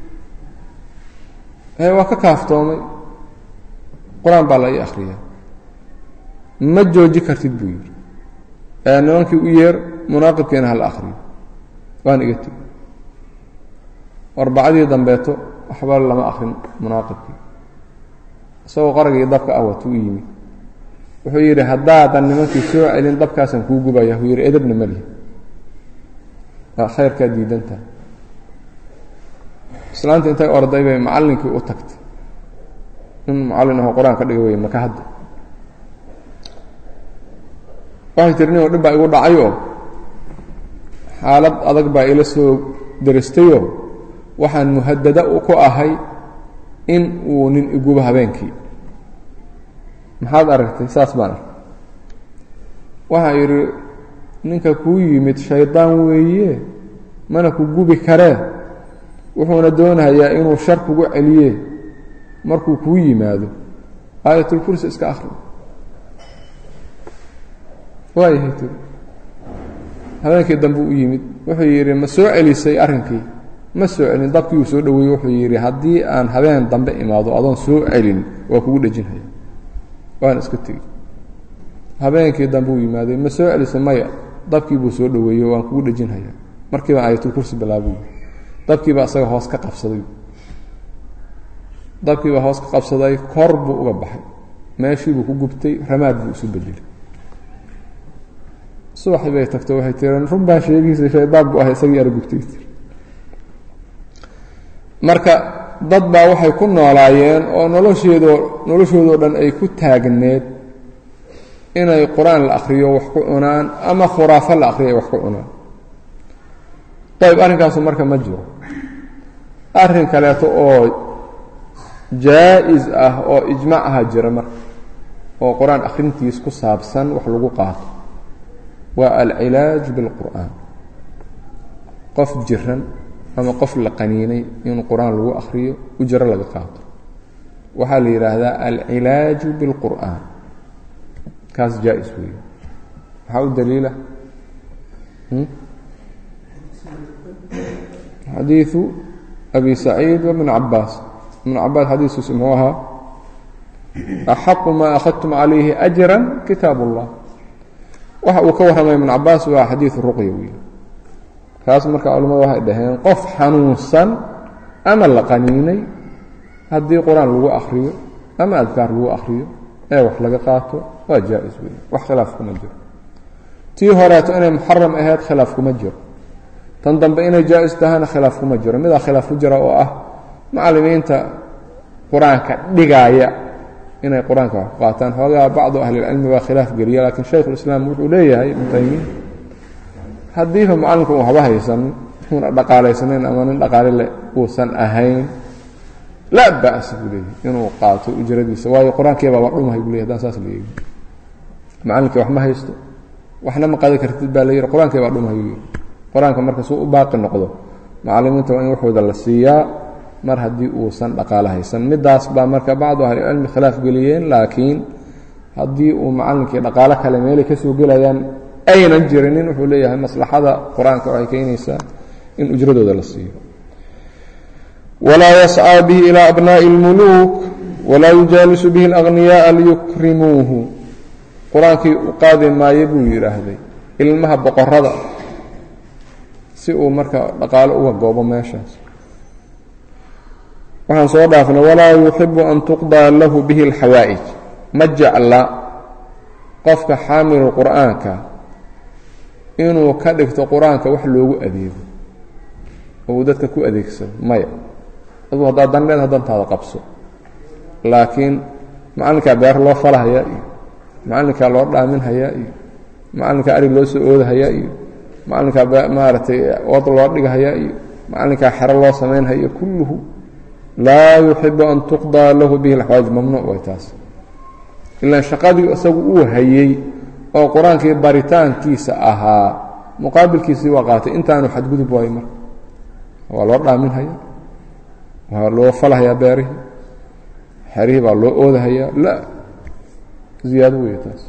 waa ka kaaftoomay qur-aan baa la ii akhriya ma jooji kartid buu yidhi nimankii u yeer munaaqibkiina hala akhriyo waan iga tegi arbacadii dambeeto waxba lama akrin munaaqibkii isagoo qaragii dabka ah watuu u yimid wuxuu yidhi haddaadan nimankii soo celin dabkaasaan kuu gubaya wuu yidhi edabna malihi khayrkaa diidantaha islaanta intay orday bay macallinkii u tagtay nin mucallin ahoo qur-aan ka dhiga wey maka hadda waxay tiri nin oo dhib baa igu dhacayoo xaalad adag baa ila soo daristayoo waxaan muhadada ku ahay in uu nin igubo habeenkii maxaad aragtay saas baan arkay waxaa yidhi ninka kuu yimid shaydaan weeye mana ku gubi karee wuxuuna doonayaa inuu shar kugu celiye markuu kuu yimaado aayatulkursi iska akhri waayahay tiri habeenkii dambe u yimid wuxuu yidhi ma soo celisay arrinkii ma soo celin dabkii uu soo dhoweeyey wuxuu yidhi haddii aan habeen dambe imaado adoon soo celin waa kugu dhejinhaya waana iska tegi habeenkii dambe uu yimaaday ma soo celisay maya dabkii buu soo dhoweeyey waan kugu dhejinhaya markiiba aayatulkursi bilaabuy dabkiiba isaga hoos ka qabsaday dabkiiba hoos ka qabsaday kor buu uga baxay meeshiibuu ku gubtay ramaad buu isu bedelay subaxii bay tagto waxay tireen run baa sheegiisa shaydaan buu ahay isagii argugtay marka dad baa waxay ku noolaayeen oo nolosheedoo noloshoodoo dhan ay ku taagneed inay qur-aan la akhriyo wax ku cunaan ama khuraafo la akhriyo ay wax ku cunaan ayb arrinkaasu marka ma jiro arrin kaleeto oo jaa-is ah oo ijmaac aha jira marka oo qur-aan akhrintiis ku saabsan wax lagu qaato waa alcilaaj bilqur'aan qof jiran ama qof la qaniinay in qur-aan lagu akhriyo ujro laga qaato waxaa la yidhaahdaa alcilaaju biاlqur'an kaas jaa-is weeye maxaa u daliila xadiiثu abi saciid wbn cabaas ibn cabaas xadiiskiisu muxuu ahaa axaqu maa akhadtum calayhi ajra kitaab اllah waxa uu ka warramay ibn cabaas waa xadiiثu ruqya wey kaas marka culamadu waxay dhaheen qof xanuunsan ama la qaniinay haddii qur-aan lagu akriyo ama adkaar lagu akriyo ee wax laga qaato waa jaa-is wey wax khilaaf kuma jiro tii horeeto inay muxaram ahayd khilaaf kuma jiro tan dambe inay jaa-is tahana khilaaf kuma jiro midaa khilaaf ku jira oo ah macallimiinta qur-aanka dhigaaya inay qur-aanka wax ku qaataan xoogaa bacdu ahlilcilmi baa khilaaf geliya laakiin shaykhulislaam wuxuu leeyahay ibnu taymiya haddiiba macalinku un waxba haysan una dhaqaalaysaneyn ama nin dhaqaale le uusan ahayn laa ba'sa buu leeyahy inuu qaato ujradiisa waayo qur-aankiibaaba dhumahay buu ley hadaan saas leeyahy macallinkii wax ma haysto waxna ma qaadi kartid baa la yihi qur-aankii baa dhumahay buu yihi qur-aanka marka suu u baaqi noqdo macallimiinta waa in waxooda la siiyaa mar haddii uusan dhaqaale haysan midaas baa marka bacdu ahlicilmi khilaaf geliyeen laakiin haddii uu macallinkii dhaqaalo kale meelay ka soo gelayaan aynan jirinin wuxuu leeyahay maslaxada qur-aanka waxay keenaysaa in ujradooda la siiyo walaa yascىa bihi ilى abnaaءi اlmuluuk walaa yujaalisu bihi اlأغniyaءa liyukrimuuhu qur-aankii u qaadi maayo buu yidhaahday ilmaha boqorada si uu marka dhaqaalo uga goobo meeshaas waxaan soo dhaafnay walaa yuxibu an tuqضىa lahu bihi اlxawaa'ij ma jecla qofka xaamilu qur'aanka inuu ka dhigto qur-aanka wax loogu adeego oo uu dadka ku adeegsado maya aduu haddaad dan leed dantaada qabso laakiin macallinkaa beer loo falahayaa iyo macallinkaa loo dhaaminhayaa iyo macallinkaa arig loo soo oodahayaa iyo macallinkaa maaragtay wad loo dhigahayaa iyo macallinkaa xero loo samaynhaya kulluhu laa yuxibu an tuqdaa lahu bihi alxawaaj mamnuuc way taas ilaan shaqadii isagu uu hayey oo qur-aankii baritaankiisa ahaa muqaabilkiisii waa qaatay intaanu xadgudub waayo marka waa loo dhaaminhaya waa loo falhayaa beerihii xerihii baa loo oodahayaa la ziyaado wey taas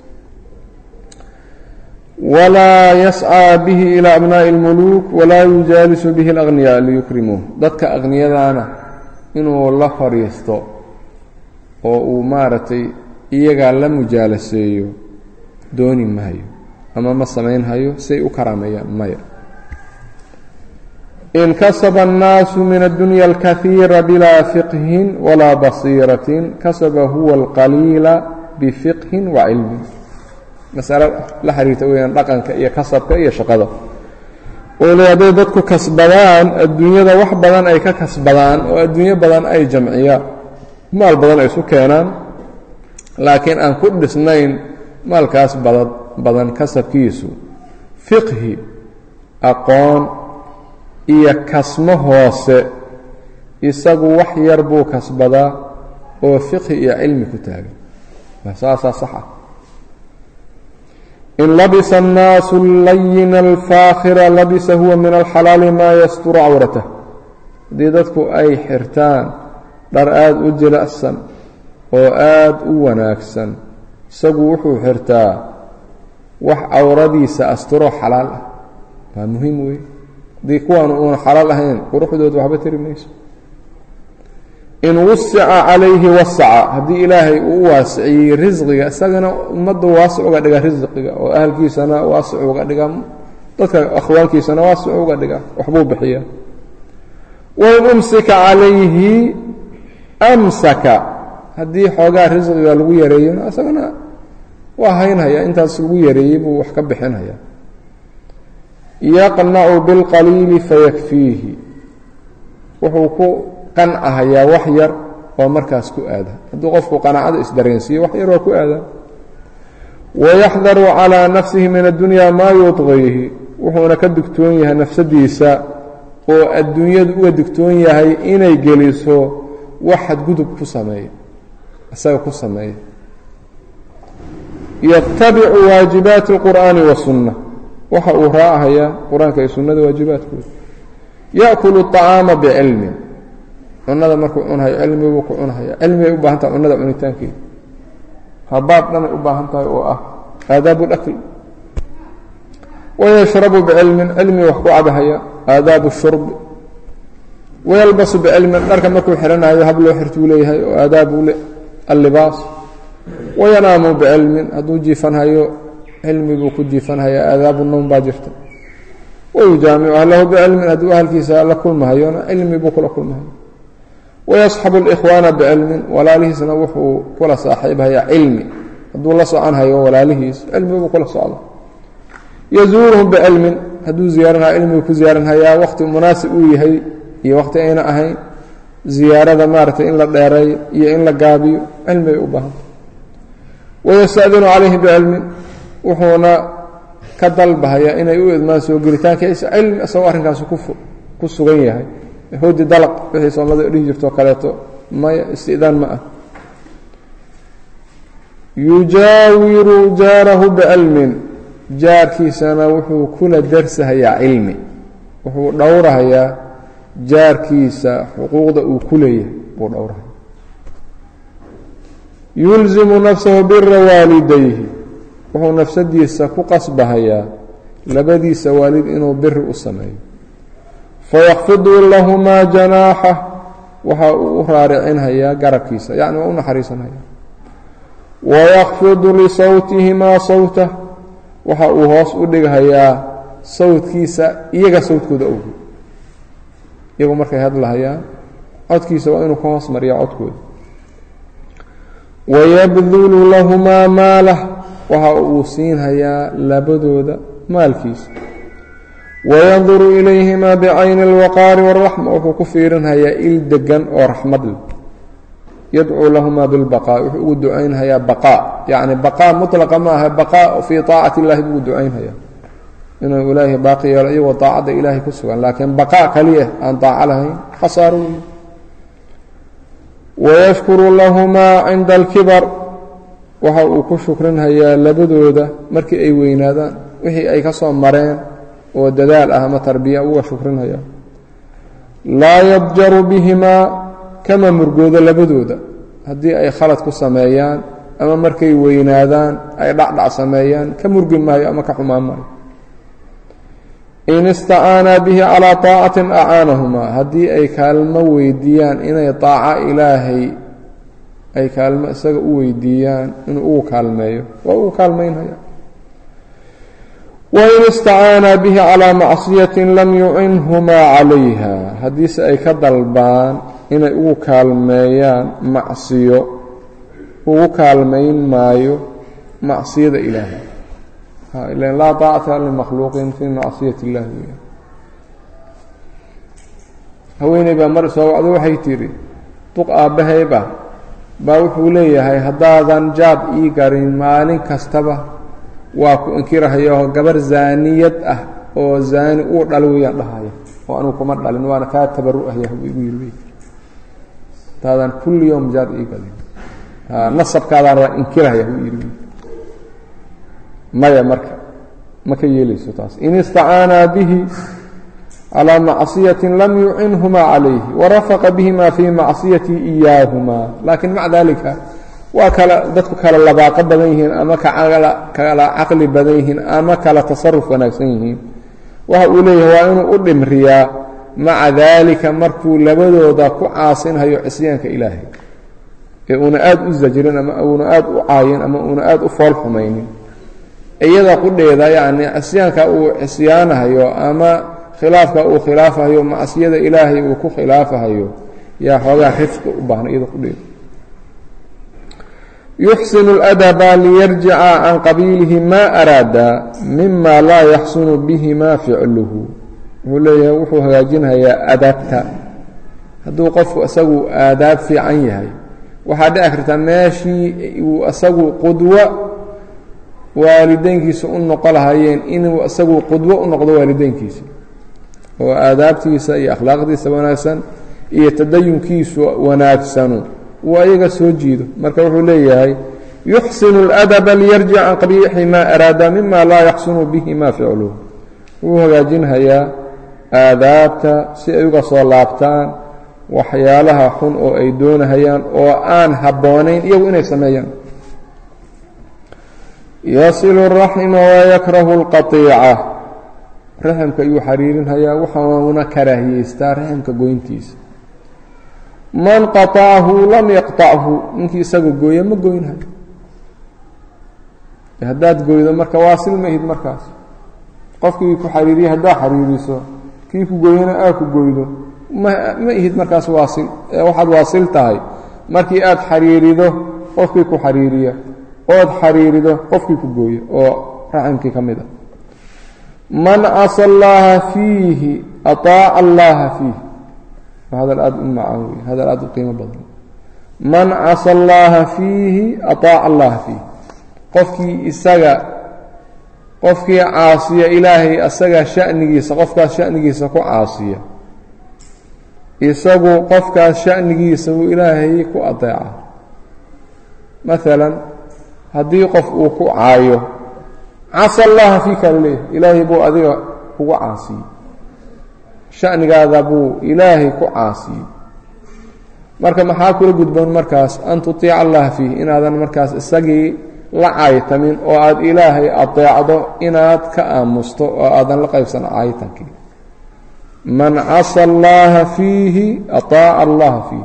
walaa yascىa bihi ilى abnaaءi اlmuluuk walaa yujaalisu bihi اlأغniyaa liyukrimuuh dadka aqniyadaana inuu la fadhiisto oo uu maaragtay iyagaa la mujaalaseeyo dooni mahayo ama ma samaynhayo say u karaameeyaan maya in kasaba الnaasu min addunya اlkahiira bilaa fiqhin walaa basiiratin kasaba huwa اlqaliila bifiqhin wa cilmin masalo la xiriirta weyaan dhaqanka iyo kasabka iyo shaqada oo le hadday dadku kasbadaan adduunyada wax badan ay ka kasbadaan oo adduunyo badan ay jamciyaan maal badan ay isu keenaan laakiin aan ku dhisnayn maalkaas badad badan kasabkiisu fiqhi aqoon iyo kasmo hoose isagu wax yar buu kasbadaa oo fiqhi iyo cilmi ku taagan saasaa sax ah in labisa الnaasu layina alfaakhira labisa huwa min alxalaali maa yasturu cawratah haddii dadku ay xirtaan dhar aada u jilicsan oo aada u wanaagsan isagu wuxuu xirtaa wax cawradiisa asturo xalaal ah waa muhiim wey haddii kuwaan uuna xalaal ahayn quruxdooda waxba tari mayso in wasica calayhi wasaca haddii ilaahay uu u waasiciyey risqiga isagana ummadda waasic uga dhiga risqiga oo ahalkiisana waasic uga dhiga dadka akhwaankiisana waasic uga dhiga waxbuu bixiyaa wain umsika calayhi amsaka haddii xoogaa risqiga lagu yareeyona isagana waa haynhaya intaas lagu yareeyey buu wax ka bixinhaya yaqnacu bilqaliili fayakfiihi wuxuu ku qancahayaa wax yar oo markaas ku aada hadduu qofku qanaacada isdareensiiyo wax yar waa ku aada wayaxdaru calىa nafsihi min addunya maa yudqiihi wuxuuna ka digtoon yahay nafsadiisa oo adduunyadu uga digtoon yahay inay geliso wax xadgudub ku sameeya isaga ku sameeya yatabicu waajibaati اlqur'aani wasunna waxa uu raacahayaa qur-aanka iyo sunnada waajibaadkooda yaأkulu الطacaama bicilmin cunada markuu cunhayo cilmibuu ku cunhaya cilmibay u baahan tahay cunada cunitaankeeda habaab dhanay u baahan tahay oo ah aadaabu اlakl wayashrabu bicilmin cilmi wax ku cabahaya aadaabu الshurbi wayalbasu bicilmin dharka markuu xihanayo hab loo xirtuu leeyahay oo aadaabu allibaas wayanaamu bicilmin hadduu jiifanhayo cilmi buu ku jiifanhayaa aadaabu nowm baa jirta wayujaamicu ahlahu bicilmin hadduu ahalkiisa la kulmahayona cilmi buu kula kulmahayo wayasxabu اlإkhwaana bicilmin walaalihiisna wuxuu kula saaxiibhayaa cilmi hadduu la soconhayo walaalihiis cilmi buu kula socda yazuuruhum bicilmin hadduu ziyaaranhayo cilmiguu ku ziyaaranhayaa waqti munaasib uu yahay iyo waqti ayna ahayn ziyaarada maaragtay in la dheereeyo iyo in la gaabiyo cilmibay u baahanta wayastadinu calayhi bicilmin wuxuuna ka dalbahayaa inay u idmaan soo gelitaankiisa cilmi isagoo arrinkaasi ku sugan yahay hoodi dalaq wixii soomada dhihi jirtoo kaleeto maya istidaan ma ah yujaawiru jaarahu bicilmin jaarkiisana wuxuu kula darsahayaa cilmi wuxuu dhowrahayaa jaarkiisa xuquuqda uu ku leeyahay buu dhowrahaya yulzimu nafsahu bira waalidayhi wuxuu nafsadiisa ku qasbahayaa labadiisa waalid inuu biri u sameeyo fayakfidu lahumaa janaaxa waxa uu u raaricinhayaa garabkiisa yacni waa u naxariisanhayaa wayakfidu lisawtihimaa sawtah waxa uu hoos u dhighayaa sawdkiisa iyaga sawdkooda awgeed iyagu markay hadlahayaan codkiisa waa inuu ka hoos mariya codkooda wayabdulu lahumaa maalah waxa uu siinhayaa labadooda maalkiisa wayanduru ilayhimaa bicayni اlwaqaari wاraxma wuxuu ku fiirinhayaa il degan oo raxmad leh yadcuu lahumaa bilbaqaa wuxuu ugu ducaynhayaa baqaa yacni baqaa mutlaqa ma aha baqaa fii طaacati اllahi buu ducaynhayaa inuu ilaahay baaqi yeelo iyagoo daacadda ilaahay ku sugan laakiin baqaa kaliya aan daaco lahayn khasaaro wey wayashkuru lahumaa cinda alkibar waxa uu ku shukrinhayaa labadooda markii ay weynaadaan wixii ay ka soo mareen oo dadaal ah ama tarbiya uga shukrinhaya laa yadjaru bihimaa kama murgoodo labadooda haddii ay khalad ku sameeyaan ama markay weynaadaan ay dhacdhac sameeyaan ka murgi maayo ama ka xumaan maayo in istacaanaa bihi calaa طaacatin acaanahumaa haddii ay kaalmo weydiiyaan inay طaaco ilaahay ay kaalmo isaga u weydiiyaan inuu ugu kaalmeeyo waa ugu kaalmaynhaya wain istacaanaa bihi calaa macصiyaةi lam yucinhumaa calayha haddiise ay ka dalbaan inay ugu kaalmeeyaan macsiyo ugu kaalmayn maayo macsiyada ilaahay ilan laa طaacata limakhluuqin fii macsiyat اllah weya haweeney baa mar soo wacdo waxay tidhi duq aabbahayba baa wuxuu leeyahay haddaadan jaad ii garin maalin kastaba waa ku inkirahayaoo gabar zaaniyad ah oo zaani uu dhal weeyaan dhahaya oo anugu kuma dhalin waana kaa tabaru'ahya buu igu yiri haddaadan kulli yowm jaad ii galin nasabkaadaan waa inkirahaya buu yidhi maya marka ma ka yeelayso taas in istacaanaa bihi calىa macصiyaةi lam yucinhumaa calayhi warafaqa bihima fii macsiyati إiyaahumaa laakiin maca dalika waa kala dadku kala labaaqo badan yihiin ama kala caqli badan yihiin ama kala tasaruf wanaagsan yihiin waxa uu leeyahay waa inuu u dhimriyaa maca daalika markuu labadooda ku caasinhayo cisyaanka ilaahay ee uuna aad u zajrin ama uuna aad u caayin ama uuna aad u fool xumaynin iyada qudheeda yacni cisyaanka uu cisyaanahayo ama khilaafka uu khilaafahayo macsiyada ilaahay uu ku khilaafahayo yaa xoogaa rifqi u baahna iyada qudheeda yuxsin اladaba liyarjica can qabiilihi ma araada mima laa yaxsunu bihima ficluhu wuxuu leeyahay wuxuu hagaajinhayaa adaabta hadduu qofku isagu aadaab fiican yahay waxaa dhici karta meeshii uu isagu qudwo waalideynkiisa u noqo lahayeen inuu isagu qudwo u noqdo waalideynkiisa oo aadaabtiisa iyo akhlaaqdiisa wanaagsan iyo tadayunkiisu wanaagsanu uu ayaga soo jiido marka wuxuu leeyahay yuxsinu اladaba liyarjic can qabiixi ma araada mima laa yaxsunu bihi ma ficluhu wuu hagaajinhayaa aadaabta si ay uga soo laabtaan waxyaalaha xun oo ay doonahayaan oo aan habboonayn iyagu inay sameeyaan yasilu raxima wayakrahu اlqaطiica raximka ayuu xariirinhayaa waxauna karaahiyeystaa raximka goyntiisa man qaطacahu lam yaqطachu ninkii isaga gooya ma goynhayo haddaad goydo marka waasil ma ihid markaas qofkii ku xariiriye haddaad xariiriso kii ku gooyana aad ku goydo ma ma ihid markaas waasil ee waxaad waasil tahay markii aad xariirido qofkii ku xariiriya ood xariirido qofkii ku gooya oo raximkii ka mid a man casa allaha fiihi aطaaca allaha fiih hadal aada u macaan wey hadal aada u qiimo badan man casa allaha fiihi aطaaca allaha fiih qofkii isaga qofkii caasiya ilaahay asaga shanigiisa qofkaas shanigiisa ku caasiya isagu qofkaas shanigiisa buu ilaahay ku adeeca maalan haddii qof uu ku caayo casa allaha fiika laleeyahay ilaahay buu adiga kugu caasiyey shanigaada buu ilaahay ku caasiyey marka maxaa kula gudboon markaas an tutiica allaha fiih inaadan markaas isagii la caytamin oo aada ilaahay adeecdo inaad ka aamusto oo aadan la qaybsan caytankii man casa allaha fiihi aطaaca allaha fiih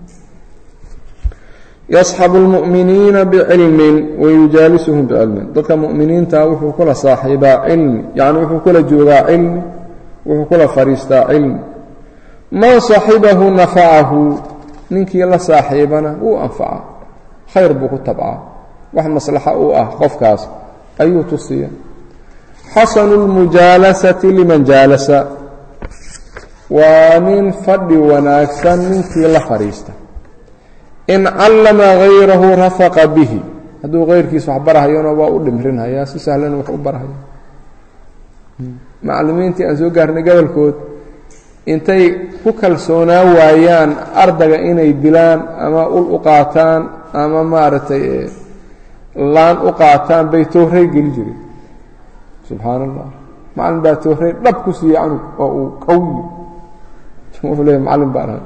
yasxabu اlmu'miniina bicilmin wayujaalisuhum bicilmin dadka mu'miniinta wuxuu kula saaxiibaa cilmi yacni wuxuu kula joogaa cilmi wuxuu kula fadhiistaa cilmi man saxibahu nafacahu ninkii la saaxiibana wuu anfaca khayr buu ku tabcaa wax maslaxa u ah qofkaas ayuu tusiya xasanu اlmujaalasati liman jaalasa waa nin fadhi wanaagsan ninkii la fadhiista in callama hayrahu rafaqa bihi hadduu kayrkiis wax barahayona waa u dhimrinhayaa si sahlan wax u barahaya macallimiintii aan soo gaarnay gobolkood intay ku kalsoonaa waayaan ardaga inay dilaan ama ul u qaataan ama maaragtay laan u qaataan bay toorey geli jireen subxaan allah macallin baa toorey dhab ku siiyey canug oo uu qawiyo wuxuu leeya macallin baan ahay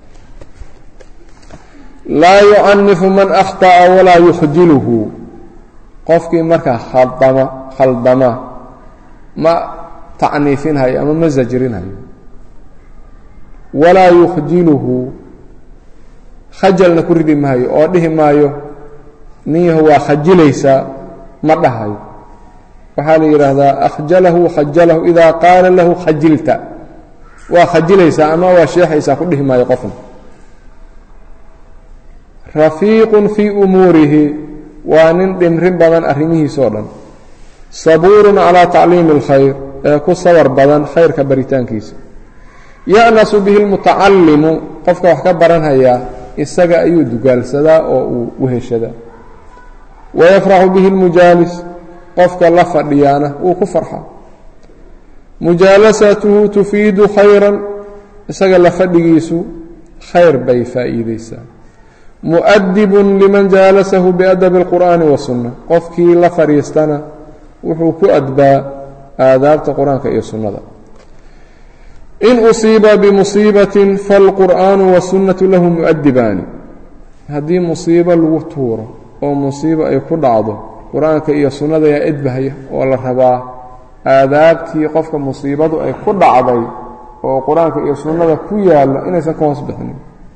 laa yucanifu man akhطa'a walaa yukhjiluhu qofkii markaa khaldama khaldama ma tacniifinhayo ama ma sajrinhayo walaa yukhjiluhu khajalna ku ridi maayo oo dhihi maayo ninyahu waa khajilaysaa ma dhahayo waxaa la yidhaahdaa akhjalahu khajalahu idaa qaala lahu khajilta waa khajilaysaa ama waa sheexaysaa ku dhihi maayo qofna rafiiqun fii umuurihi waa nin dhimrin badan arrimihiisoo dhan sabuurun calaa tacliimi اlkhayr ee ku sawar badan khayrka baritaankiisa ya'nasu bihi lmutacallimu qofka wax ka baranhayaa isaga ayuu dugaalsadaa oo uu weheshadaa wayafraxu bihi اlmujaalis qofka la fadhiyaana wuu ku farxa mujaalasatuhu tufiidu khayran isaga la fadhigiisu khayr bay faa'iideysaa mu'adibun liman jaalasahu biadabi اlqur'aani wasunna qofkii la fadhiistana wuxuu ku adbaa aadaabta qur-aanka iyo sunnada in usiiba bimusiibatin falqur'aanu wasunnatu lahu mu'adibaani haddii musiibo lagu tuuro oo musiibo ay ku dhacdo qur-aanka iyo sunnada yaa edbahaya oo la rabaa aadaabtii qofka musiibadu ay ku dhacday oo qur-aanka iyo sunnada ku yaalla inaysan ka hoos bixinin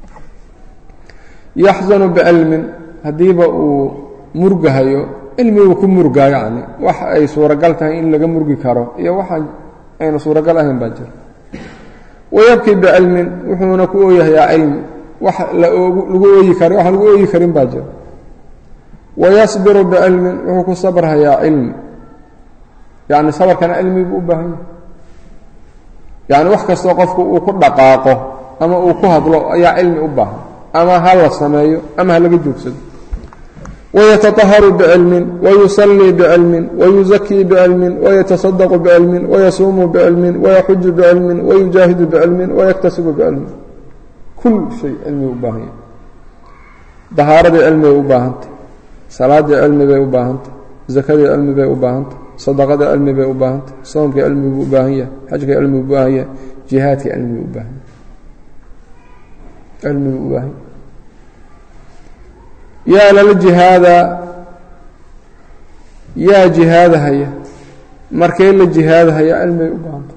yaxzanu bicilmin haddiiba uu murgahayo cilmiguu ku murgaa yacni wax ay suuragal tahay in laga murgi karo iyo waxaan ayna suuragal ahayn baa jira wayabkii bicilmin wuxuuna ku ooyahayaa cilmi wax lagu ooyi kara waxaan lagu ooyi karin baa jira wayasbiru bicilmin wuxuu ku sabrhayaa cilmi yacni sabarkana cilmi buu u baahan yahay yacni wax kastoo qofku uu ku dhaqaaqo ama uu ku hadlo ayaa cilmi u baahan ama ha la sameeyo ama ha laga joogsado wayataطaharu bicilmin wayusallii bicilmin wayuzakii bicilmin wayatasadaqu bicilmin wayasuumu bicilmin wayaxuju bicilmin wayujaahidu bicilmin wayaktasibu bicilmin kul shay cilmi u baahan yahay dahaaradii cilmibay u baahantay salaadii cilmi bay u baahantay zakadii cilmi bay u baahantay sadaqadii cilmi bay u baahantay soomkii cilmi buu u baahan yahay xajkii cilmi buu u baahan yahay jihaadkii cilmi buu u baahan yahay cilmigu u baahan yaa lala jihaada yaa jihaadahaya markay la jihaadahaya cilmigay u baahanta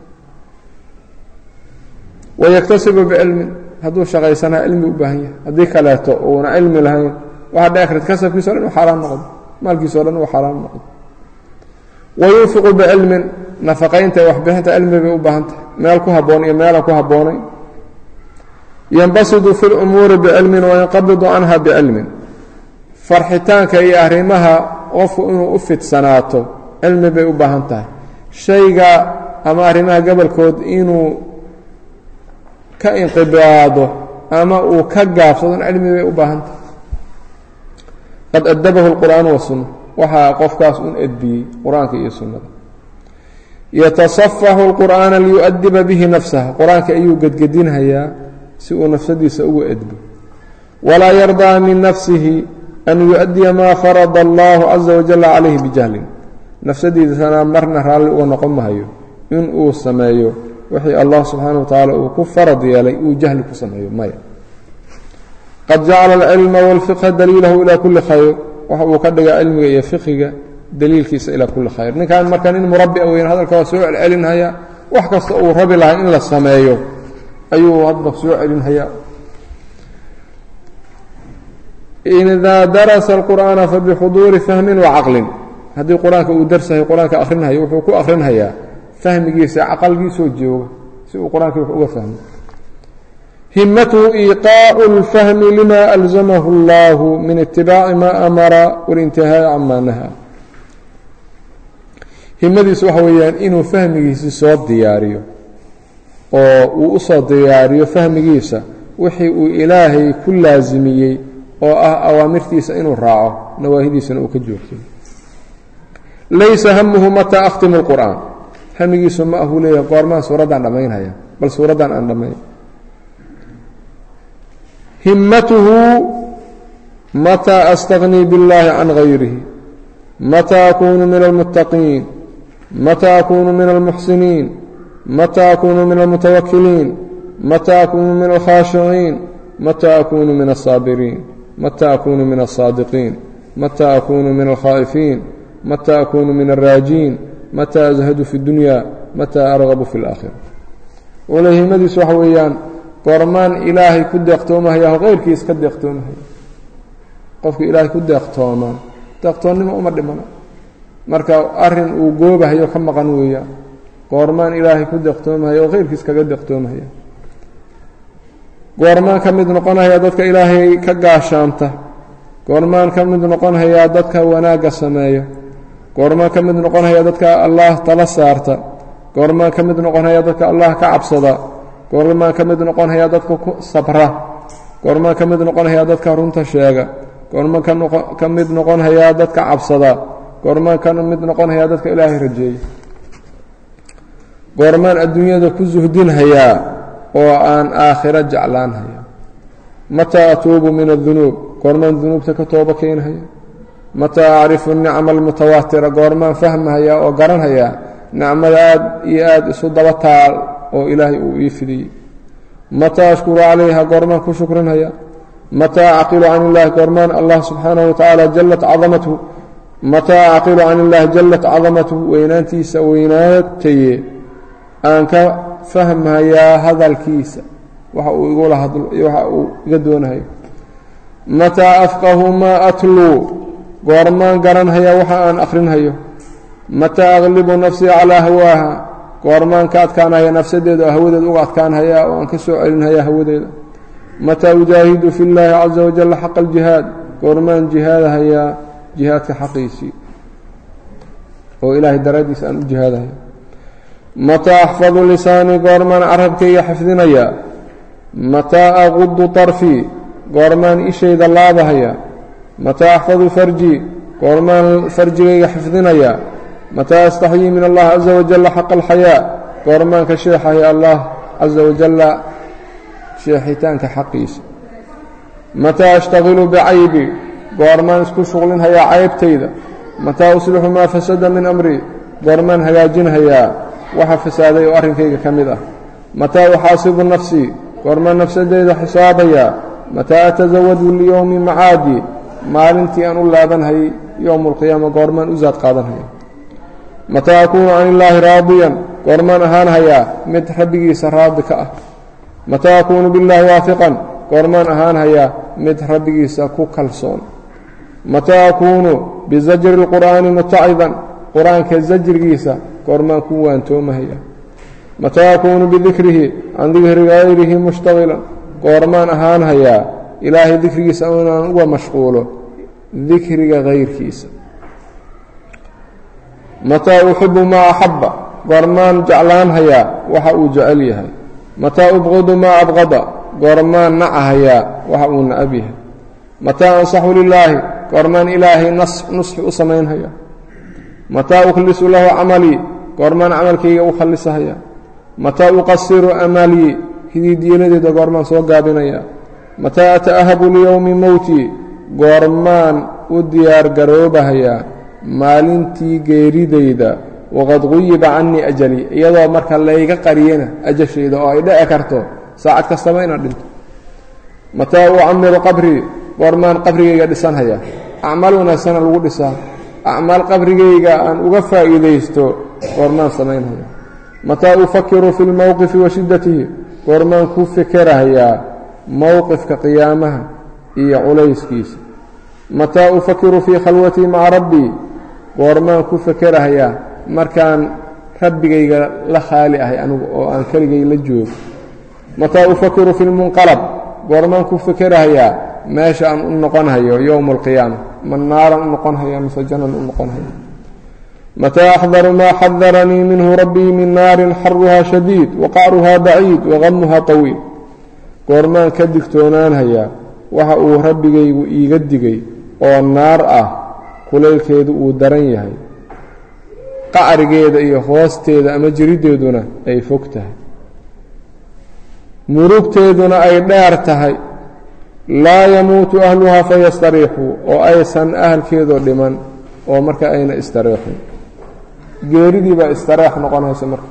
wayaktasibu bicilmin hadduu shaqaysanaha cilmi u baahan yahay haddii kaleeto uuna cilmi lahayn waxaa dhici karta kasabkiisa o dhan uu xaaraan noqdo maalkiisa o dhan uu xaaraan noqdo wayunfiqu bicilmin nafaqaynta ee waxbixinta cilmi bay u baahan tahay meel ku habboon iyo meelaan ku habboonayn yanbasidu fi lumuuri bicilmin wayanqabidu canha bicilmin farxitaanka iyo arrimaha qofku inuu u fidsanaato cilmi bay u baahan tahay shayga ama arrimaha gobolkood inuu ka inqibaado ama uu ka gaabsadon cilmi bay u baahan tahay qad adabahu lqur'aan wasunna waxaa qofkaas un edbiyey qur-aanka iyo sunnada yatasafaxu lqur'aana liyu'adiba bihi nafsaha qur-aanka ayuu gedgedinhayaa si uu nafsadiisa ugu edbo walaa yardaa min nafsihi an yu-adiya maa farada allahu caza wajalla calayhi bijahlin nafsadiisana marna raalli uga noqon mahayo in uu sameeyo wixii allah subxaana wa tacaala uu ku farad yeelay uu jahli ku sameeyo maya qad jacala alcilma wاlfiqha daliilahu ilaa kuli khayr waxa uu ka dhigaa cilmiga iyo fiqiga daliilkiisa ilaa kuli khayr ninkan marka nin murabi a weyn hadalka waa soo celcelinhaya wax kasta uu rabi lahaa in la sameeyo ayuu hadba soo celinhayaa idaa darasa alqur'aana fabixuduuri fahmin wacaqlin haddii qur-aanka uu darsahay qur-aanka akhrinhayo wuxuu ku akhrinhayaa fahmigiisa caqalgiisoo jooga si uu qur-aankii wax uga fahmo himatuhu iiqaacu اlfahmi lima alzamahu اllahu min itibaaci ma amara waاlintihaaءi cama nahaa himadiisu waxa weeyaan inuu fahmigiisi soo diyaariyo oo uu u soo diyaariyo fahmigiisa wixii uu ilaahay ku laasimiyey oo ah awaamirtiisa inuu raaco nawaahidiisana uu ka joogtay laysa hamuhu mataa akhtimu اlqur'aan hamigiisu ma ahuu leeyahay goormaan suuraddaan dhammaynhaya bal suuraddan aan dhammayn himatuhu mataa astaqnii biاllahi can gayrihi mataa akunu min almuttaqiin mataa akunu min almuxsiniin mataa akunu min almutawakiliin mataa akunu min alkhaashiciin mataa akunu min alsaabiriin mataa akunu min alsaadiqiin mataa akunu min alkhaa'ifiin mataa akunu min alraajiin mataa azhadu fi اdunya mataa argabu fi اlaakhira wala himadiisu waxa weeyaan goormaan ilaahay ku deeqtoomahaya o keyrkiis ka deeqtoomahaya qofka ilaahay ku deeqtoomaan deeqtoonnimo uma dhimana marka arin uu goobahayo ka maqan weeyaan goormaan ilaahay ku deeqtoomahaya oo keyrkiis kaga deeqtoomahaya goormaan ka mid noqonhayaa dadka ilaahay ka gaashaanta goormaan ka mid noqonhayaa dadka wanaagga sameeya goormaan ka mid noqonhayaa dadka allah tala saarta goormaan ka mid noqonhayaa dadka allah ka cabsada goormaan ka mid noqonhayaa dadka ku sabra goormaan ka mid noqonhayaa dadka runta sheega goormaan ka mid noqonhayaa dadka cabsada goormaan ka mid noqonhayaa dadka ilaahay rajeeya goormaan adduunyada ku suhdinhayaa oo aan aakhiro jeclaanhaya mataa atuubu min adunuub goormaan dunuubta ka tooba keenhaya mataa acrifu nicma almutawaatira goormaan fahmahayaa oo garanhayaa nicmada aad iyo aad isu daba taal oo ilaahay uu ii fidiyey mataa ashkuru calayha goormaan ku shukrinhaya mataa acqilu can illahi goormaan allah subxaanahu watacaala jallat cadamathu mataa acqilu can illahi jallat cadamathu weynaantiisa weynaataye aan ka fahmayaa hadalkiisa waxa uu igula hadlo iyo waxa uu iga doonahayo mataa afqahu maa atluu goormaan garanhayaa waxa aan akhrinhayo mataa aqlibu nafsii calaa hawaaha goormaan ka adkaanhaya nafsadeeda oo hawadeeda uga adkaanhayaa oo aan ka soo celinhayaa hawadeeda mataa ujaahidu fi llaahi caza wajalla xaqa aljihaad goormaan jihaadahayaa jihaadka xaqiisii oo ilaahay daraaddiisa aan u jihaadahaya mataa axfadu lisaanii goormaan carabkayga xifdinayaa mataa aqudu طarfii goormaan ishayda laabahaya mataa axfadu farjii goormaan farjigayga xifdinayaa mataa astaxyii min allah caza wajalla xaqa alxayaa goormaan ka sheexaya allah caza wajalla sheexitaanka xaqiisa mataa ashtaqilu bicaybi goormaan isku shuqlinhayaa caybtayda mataa uslixu maa fasada min amrii goormaan hagaajinhayaa waxa fasaaday oo arrinkayga ka mid ah mataa uxaasibu nafsii goormaan nafsadeyda xisaabayaa mataa atasawadu liyowmi macaadi maalintii aan u laabanhayay yowma alqiyaama goormaan u saad qaadanhaya mataa akuunu can illaahi raadiyan goormaan ahaan hayaa mid rabbigiisa raadi ka ah mataa akuunu billaahi waafiqan goormaan ahaan hayaa mid rabbigiisa ku kalsoon mataa akuunu bizajri اlqur'aani mutacidan qur-aanka zajrigiisa goormaan ku waantoomahaya mataa akuunu bidikrihi can dikri gayrihi mushtaqilan goormaan ahaan hayaa ilaahay dikrigiisa inaan uga mashquulo dikriga kayrkiisa mataa uxibu maa axabba goormaan jeclaan hayaa waxa uu jecel yahay mataa ubqidu maa abqada goormaan nacahayaa waxa uu nacab yahay mataa ansaxu lilaahi goormaan ilaahay nusxi u samaynhayaa mataa ukhlisu lahu camalii goormaan camalkayga u khallisahayaa mataa uqasiru amalii hidiidiinadeeda goormaan soo gaabinayaa mataa ata'ahabu liyowmi mowtii goormaan u diyaargaroobahayaa maalintii geeridayda waqad quyiba canii ajali iyadoo marka layga qariyana ajashayda oo ay dhici karto saacad kastaba inaad dhinto mataa ucamiru qabrii goormaan qabrigayga dhisanhayaa acmaal wanaagsana lagu dhisaa acmaal qabrigayga aan uga faa'iidaysto goormaan samaynhayaa mataa ufakiru fi lmowqifi wa shiddatihi goormaan ku fikerahayaa mowqifka qiyaamaha iyo culayskiisa mataa ufakiru fii khalwatii maca rabbii goormaan ku fikerahayaa markaan rabbigayga la khaali ahay anigu oo aan keligay la joogo mataa ufakiru fi lmunqalab goormaan ku fikerahayaa meesha aan u noqonhayo yowma alqiyaama ma naaran u noqonhaya mise janan u noqonhaya mataa axdaru maa xadaranii minhu rabbii min naarin xaruhaa shadiid waqacruhaa baciid waqamuhaa طawiil goormaan ka digtoonaanhayaa waxa uu rabbigaygu iiga digay oo naar ah kulaylkeedu uu daran yahay qacrigeeda iyo hoosteeda ama jiriddeeduna ay fog tahay murugteeduna ay dheer tahay laa yamuutu ahluhaa fayastariixuu oo aysan ahalkeedoo dhiman oo marka ayna istariixin geeridii baa istareex noqonaysa marka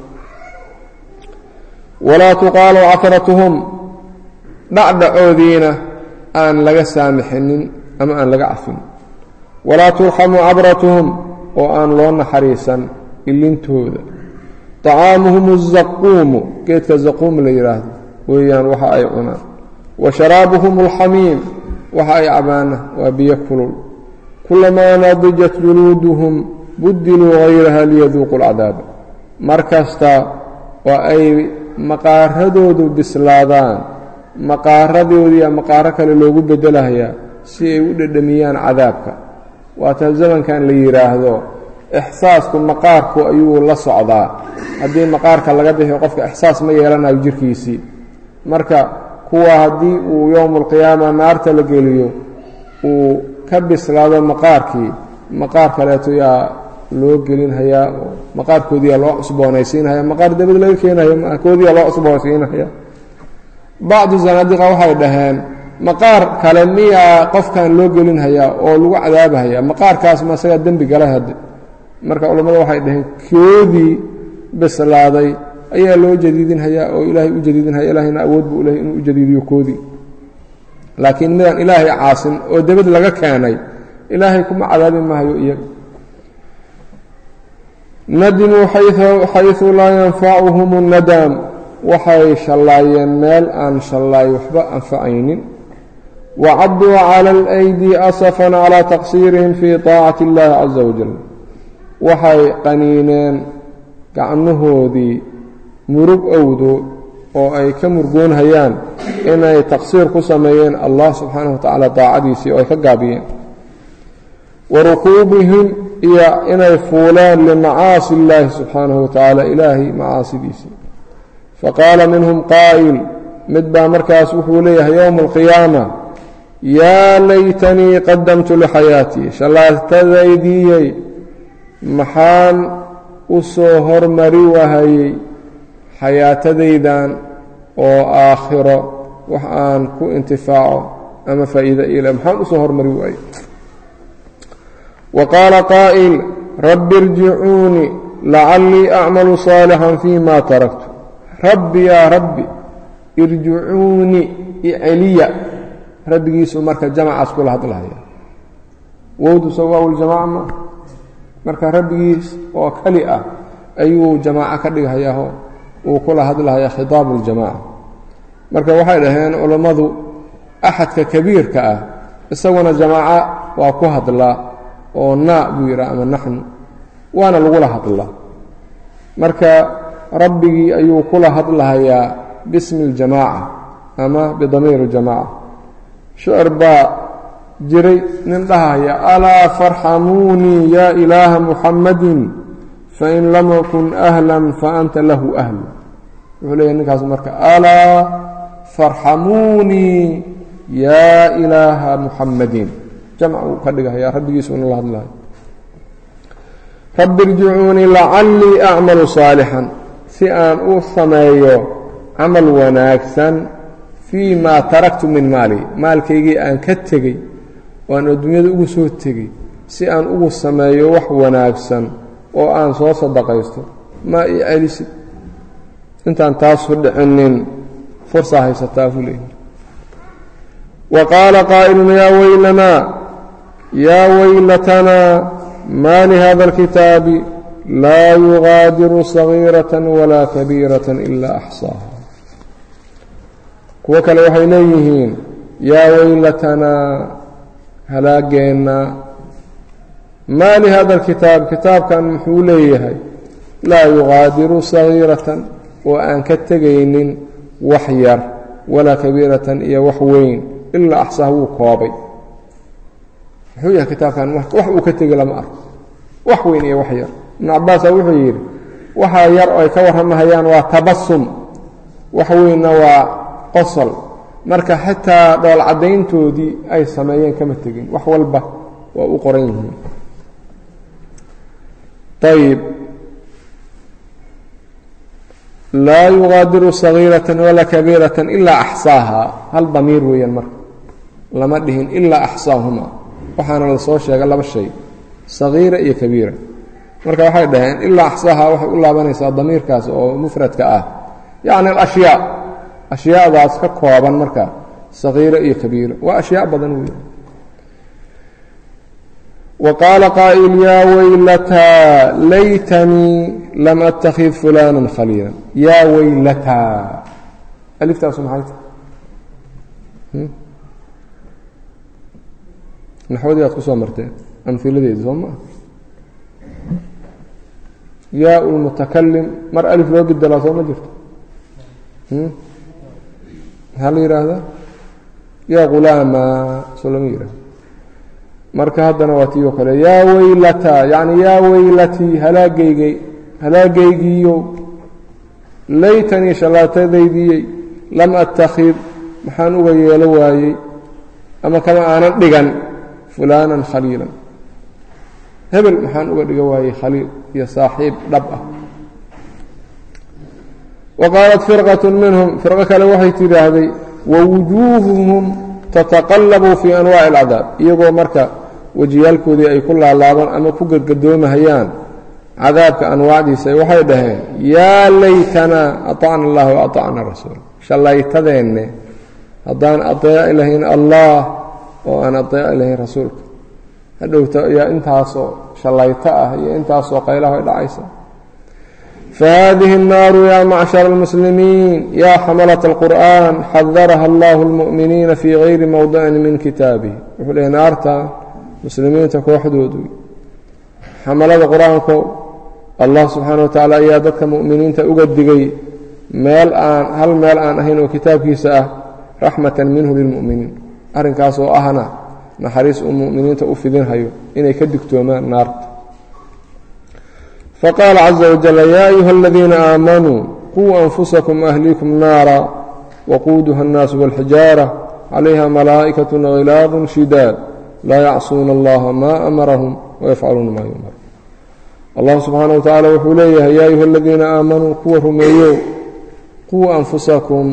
walaa tuqaalu cafratuhum dhacdhacoodiina aan laga saamixinin ama aan laga cafin walaa turxamu cabratuhum oo aan loo naxariisan ilintooda طacaamuhum الzaquumu geedka zaquum la yidhaahdo weeyaan waxa ay cunaan wa sharaabuhum اlxamiim waxa ay cabaana waa biyo kulul kulamaa nadijat juluuduhum budiluu hayraha liyaduuqu اlcadaaba mar kasta oo ay maqaaradoodu bislaadaan maqaaradoodiia maqaaro kale loogu bedelahayaa si ay u dhedhamiyaan cadaabka waata zamankan la yidhaahdo ixsaasku maqaarku ayuu la socdaa haddii maqaarka laga bixiyo qofka ixsaas ma yeelanayo jirkiisii marka kuwa haddii uu yowmu alqiyaama naarta la geliyo uu ka bislaado maqaarkii maqaar kaleeto yaa loo gelinhayaa oo maqaarkoodiyaa loo cusboonaysiinhaya maqaar dabad laga keenayo koodiyaa loo cusboonaysiinhaya bacdu zanaadiqa waxay dhaheen maqaar kale miyaa qofkan loo gelinhayaa oo lagu cadaabahaya maqaarkaas ma isagaa dembi galay hadde marka culammada waxay dhaheen koodii bislaaday ayaa loo jadiidinhayaa oo ilaahay u jadiidinhaya ilaahayna awood buu lehay inuu u jadiidiyo koodii laakiin midaan ilaahay caasin oo debad laga keenay ilaahay kuma cadaabi maayo iyaga nadimuu xayثu laa yanfacuhum الnadaam waxay shallaayeen meel aan shallaay waxba anfacaynin wacaduu cala اlأydi asafan calى taqsiirihim fii طaacati اllahi caza wajal waxay qaniineen gacmahoodii murug owdo oo ay ka murgoonhayaan inay taqsiir ku sameeyeen allah subxaanaه wa tacaala daacadiisii oo ay ka gaabiyeen warukuubihim iyo inay fuuleen limacaasi اllaahi subxaanaه wa tacaala ilaahay macaasidiisii faqaala minhum qaa'il mid baa markaas wuxuu leeyahay yowma alqiyaama yaa laytanii qadamtu lixayaatii shallaatadaydiyey maxaan u soo hormari wahayey xayaatadaydan oo aakhiro wax aan ku intifaaco ama faa'iida ila maxaan u soo hormari waayey wa qaala qaa'il rabbi irjicuunii lacallii acmalu saalixan fii ma taraktu rabbi yaa rabbi irjicuuni iceliya rabbigiisu marka jamacaas kula hadlahaya wowdu soo waawljamaaca ma marka rabbigiis oo keli ah ayuu jamaaco ka dhighayaao uu kula hadlahaya khitaabu ljamaaca marka waxay dhaheen culammadu axadka kabiirka ah isaguna jamaaco waa ku hadlaa oo naa buu yidhaha ama naxnu waana lagula hadlaa marka rabbigii ayuu kula hadlahayaa bismi اljamaaca ama bidamiir اljamaaca shicir baa jiray nin dhahaya alaa farxamuunii yaa ilaaha muxammadin fain lam akun ahlan faanta lahu ahlu wuxuu leeyahy ninkaas marka alaa farxamuunii yaa ilaaha muxammadin jamc uu ka dhigahaya rabbigiisuna la hadlahay rabbi irjicuunii lacallii acmalu saalixan si aan u sameeyo camal wanaagsan fii maa taraktu min maali maalkaygii aan ka tegey oo aan adduunyada ugu soo tegey si aan ugu sameeyo wax wanaagsan oo aan soo sadaqaysto maa ii celisid intaan taasu dhicinin fursaa haysataa buu leeyahy wa qaala qaa'ilun yaa weylanaa yaa weylatanaa ma lihada اlkitaabi laa yugaadiru sagiiraة walaa kabiiraة ilaa axsaaha kuwo kale waxay leeyihiin yaa weylatanaa halaageenna maa lihada اlkitaab kitaabkan muxuu leeyahay laa yugaadiru sagiiratan oo aan ka tegaynin wax yar walaa kabiiratan iyo wax weyn ilaa axsaaha wuu koobay muxuu yahay kitaabkan wax uu ka tegi lama arko wax weyn iyo wax yar ibnu cabbaasa wuxuu yidhi waxa yar oo ay ka warramahayaan waa tabasum wax weynna waa qosol marka xitaa dhool caddayntoodii ay sameeyeen kama tegin wax walba waa u qoran yihiin ayib laa yugaadiru sagiiratan walaa kabiiratan ilaa axsaaha hal damiir weeyaan marka lama dhihin ilaa axsaahuma waxaana la soo sheegay laba shay sagiira iyo kabiira marka waxay dhaheen ilaa axsaaha waxay u laabanaysaa damiirkaas oo mufradka ah yacni alashyaa ashyaadaas ka kooban marka sagiira iyo kabiira waa ashyaa badan wey wa qaala qaa'il yaa weylataa laytanii lam attakhid fulana khaliila yaa weylataa aliftaasu maxay tahay naxwadii aad ku soo marteen amiladeedi soo maa yaa lmutakalim mar alif loo bedelaa soo ma jirto maxaa la yidhaahdaa yaa ghulaama soo lama yidhahdo marka haddana waa tii oo kale yaa weylataa yacni yaa weylatii halaagaygay halaagaygiiyo laytanii shallaatadaydiyey lam attakhid maxaan uga yeelo waayey ama kama aanan dhigan fulaanan khaliilan hebel maxaan uga dhiga waayey khaliil iyo saaxiib dhab ah wa qaalat firqat minhum firqo kale waxay tidhaahday wawujuuhuhum tataqallabu fii anwaaci alcadaab iyagoo marka wejiyaalkoodii ay ku laalaabaan ama ku gadgadoomahayaan cadaabka anwaacdiisa waxay dhaheen yaa laytanaa aطacna allah wa aطacna rasuul shallaytadeenne haddaan adeeci lahayn allah oo aan adeeci lahayn rasuulka hadhowta yaa intaasoo shallayto ah iyo intaasoo qaylaho ay dhacaysa fahadihi الnaaru ya macshar اlmuslimiin ya xamalaة اlqur'an xadaraha allah اlmu'miniina fii gayri mowdicin min kitaabihi wuxuu lehay naarta muslimiinta kooxdoodu xamalada qur-aanko allah subxaana wa tacaala ayaa dadka mu'miniinta uga digay meel aan hal meel aan ahayn oo kitaabkiisa ah raxmatan minhu lilmu'miniin arrinkaas oo ahna naxariis uu mu'miniinta u fidinhayo inay ka digtoomaan naarta faqaala caza wajal yaa ayuha aladiina aamanuu quu anfusakum ahliikum naara waquuduha اnnaasu wاlxijaara calayha malaa'ikaة khilaadun shidaad laa yacsuuna allaha maa amarahum wayafcaluuna maa yumar allah subxaana wa tacaala wuxuu leeyahay yaa ayuha aladiina aamanuu kuwa rumeeyo quu anfusakum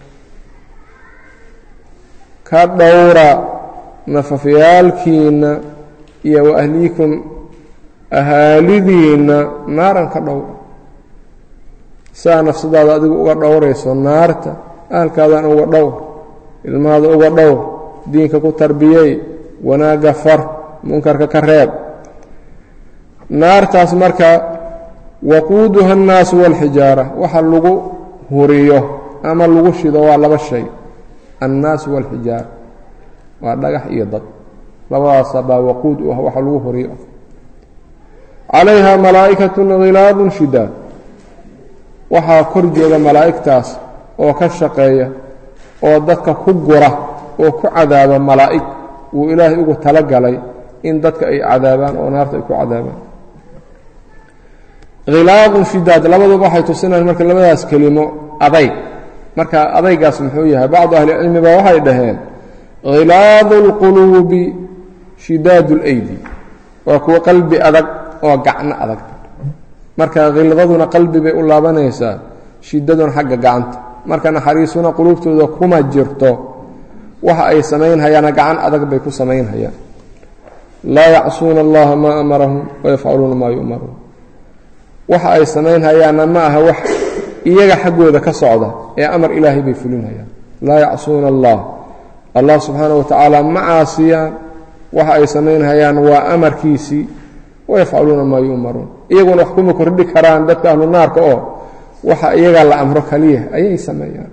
ka dhowra nafafyaalkiinna iyo wa ahliikum ahaalidiinna naaran ka dhowra saa nafsadaada adigu uga dhowrayso naarta ahalkaadan uga dhowr ilmahaada uga dhowr diinka ku tarbiyey wanaagga far munkarka ka reeb naartaas marka waquuduha annaasu waalxijaara waxa lagu huriyo ama lagu shido waa laba shay annaasu waalxijaara waa dhagax iyo dad labadaasa baa waquud u ah waxa lagu huriyo calayha malaa'ikatun khilaadun shidaad waxaa kor jooga malaa'igtaas oo ka shaqeeya oo dadka ku gura oo ku cadaaba malaa'ig wuu ilaahay ugu talagalay in dadka ay cadaabaan oo naarta ay ku cadaabaan khilaadun shidaad labaduba waxay tusinayaan marka labadaas kelimo adayg marka adaygaas muxuu yahay bacdu ahlicilmi ba waxay dhaheen khilaadu اlquluubi shidaad اleydi waa kuwa qalbi adag oo gacno adag marka khildaduna qalbi bay u laabanaysaa shidaduna xagga gacanta marka naxariisuna quluubtooda kuma jirto waxa ay samaynhayaana gacan adag bay ku samaynhayaan laa yacsuuna allaha maa amarahum wayafcaluuna maa yu'maruun waxa ay samaynhayaanna ma aha wax iyaga xaggooda ka socda ee amar ilaahay bay fulinhayaan laa yacsuuna allah allah subxaana wa tacaala ma caasiyaan waxa ay samaynhayaan waa amarkiisii wayafcaluuna maa yu'maruun iyaguna wax kuma kordhi karaan dadka ahlu naarka oo waxa iyagaa la amro kaliya ayay sameeyaan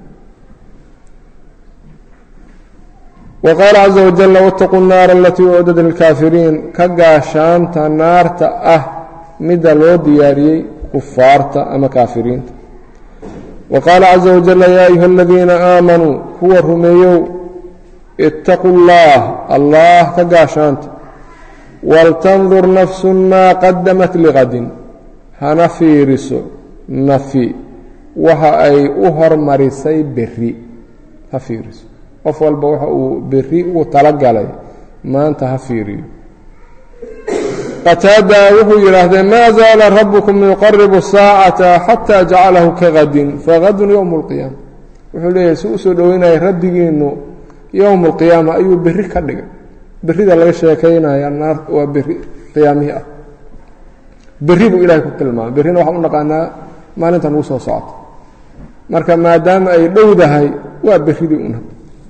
wa qaala caza wajalla waاtaquu الnaara alatii ucdad lilkaafiriin ka gaashaanta naarta ah midda loo diyaariyey kufaarta ama kaafiriinta wa qaala caza wajalla yaa ayuha aladiina aamanuu kuwa rumeeyow itaquu اllah allah ka gaashaanta waltandur nafsu maa qadamat liqadin hana fiiriso nafi waxa ay u hormarisay beri ha fiiriso qof walba waxa uu beri ugu talagalay maanta ha fiiriyo qataada wuxuu yidhaahdee maa zaala rabukum yuqaribu saacata xataa jacalahu kagadin fagadun yowm اlqiyaama wuxuu leeyahay si usoo dhoweynaya rabbigiinu yowm اlqiyaama ayuu beri ka dhigay berida laga sheekaynaya naar waa beri qiyaamihii ah beri buu ilahay ku tilmaamay berrina waxaan u naqaanaa maalinta nagu soo socota marka maadaama ay dhowdahay waa beridii una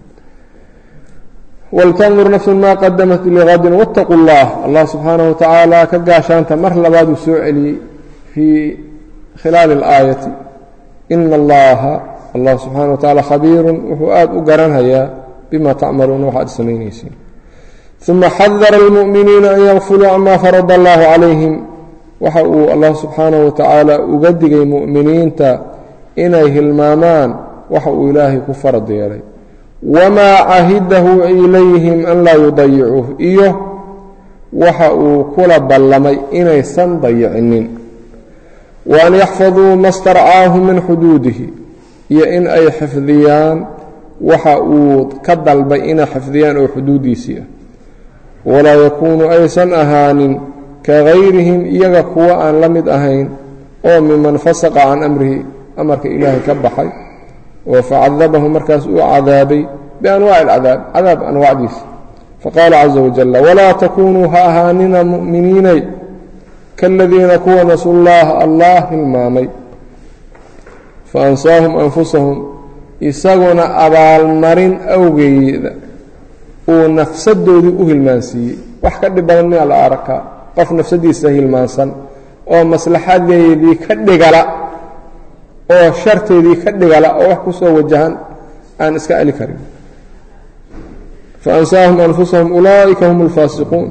waltandur nafsun maa qadamat liqadin waاtaquu اllah allah subxaanaه wa tacaala ka gaashaanta mar labaaduu soo celiyey fii khilaali اlaayati ina allaha allah subxaana wa tacaala khabiirun wuxuu aada u garanhayaa bima tacmaluuna waxaad samaynaysiin uma xadara اlmu'miniina an yakfuluu cama farada allahu calayhim waxa uu allah subxaanaه wa tacaala uga digay mu'miniinta inay hilmaamaan waxa uu ilaahay ku farad yeelay wamaa cahidahu ilayhim an laa yudayicuuh iyo waxa uu kula ballamay inaysan dayicinin wa an yaxfaduu ma starcaahu min xuduudihi iyo in ay xifdiyaan waxa uu ka dalbay inay xifdiyaan oo xuduuddiisii ah walaa yakuunu aysan ahaanin ka gayrihim iyaga kuwa aan la mid ahayn oo miman fasaqa can amrihi amarka ilaahay ka baxay oo facadabahu markaas uu cadaabay bianwaaci alcadaab cadaab anwaacdiisa faqaala caza wajalla walaa takunuu ha ahaanina mu'miniinay kaaladiina kuwa nasu llaaha allah hilmaamay fa ansaahum anfusahum isaguna abaalmarin awgeeda uu nafsadoodii u hilmaansiiyey wax ka dhib badan miyaa la arkaa qof nafsadiisa hilmaansan oo maslaxadeedii ka dhigala oo sharteedii ka dhigala oo wax ku soo wajahan aan iska celi karin faansaahum anfusahum ulaa'ika hum alfaasiquun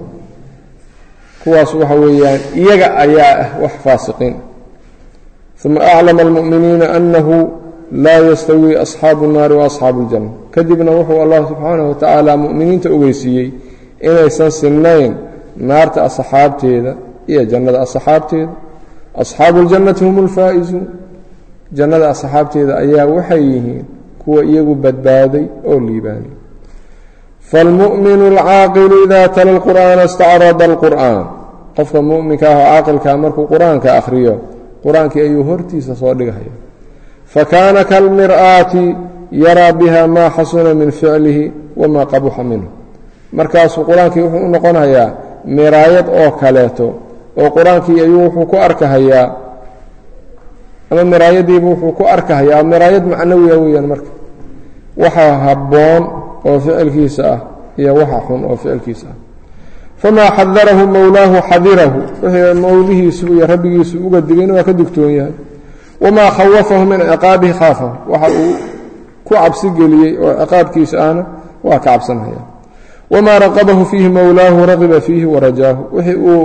kuwaas waxa weeyaan iyaga ayaa ah wax faasiqiin uma aclama almu'miniina annahu laa yastawii asxaabu الnaari waasxaabu اljanna kadibna wuxuu allah subxaanaه wa tacaala mu'miniinta ogeysiiyey inaysan sinnayn naarta asxaabteeda iyo jannada asxaabteeda asxaabu اljannati hum اlfaa'izuun jannada asxaabteeda ayaa waxay yihiin kuwa iyagu badbaaday oo liibaanay faalmu'minu alcaaqilu idaa tala lqur'aana istacrada alqur'aan qofka mu'minka ah oo caaqilkaa markuu qur-aanka akhriyo qur-aankii ayuu hortiisa soo dhigahaya fakaana kalmir'aati yaraa biha maa xasuna min ficlihi wamaa qabuxa minhu markaasuu qur-aankii wuxuu u noqonayaa miraayad oo kaleeto oo qur-aankii ayuu wuxuu ku arkahayaa ama miraayadiibu wuxuu ku arkahayaa miraayad macnawiya weeyaan marka waxa habboon oo ficilkiisa ah iyo waxa xun oo ficilkiisa ah famaa xadarahu mowlaahu xadirahu wixii mowlihiisu iyo rabbigiisu uga digayna waa ka digtoon yahay wamaa khawafahu min ciqaabihi khaafahu waxa uu ku cabsi geliyey oo ciqaabkiisa ahna waa ka cabsanhaya wamaa raqabahu fiihi mowlaahu raqiba fiihi warajaahu wixii uu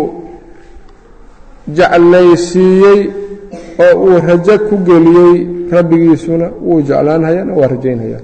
jeclaysiiyey oo uu rajo ku geliyey rabbigiisuna wuu jeclaanhayana waa rajaynhaya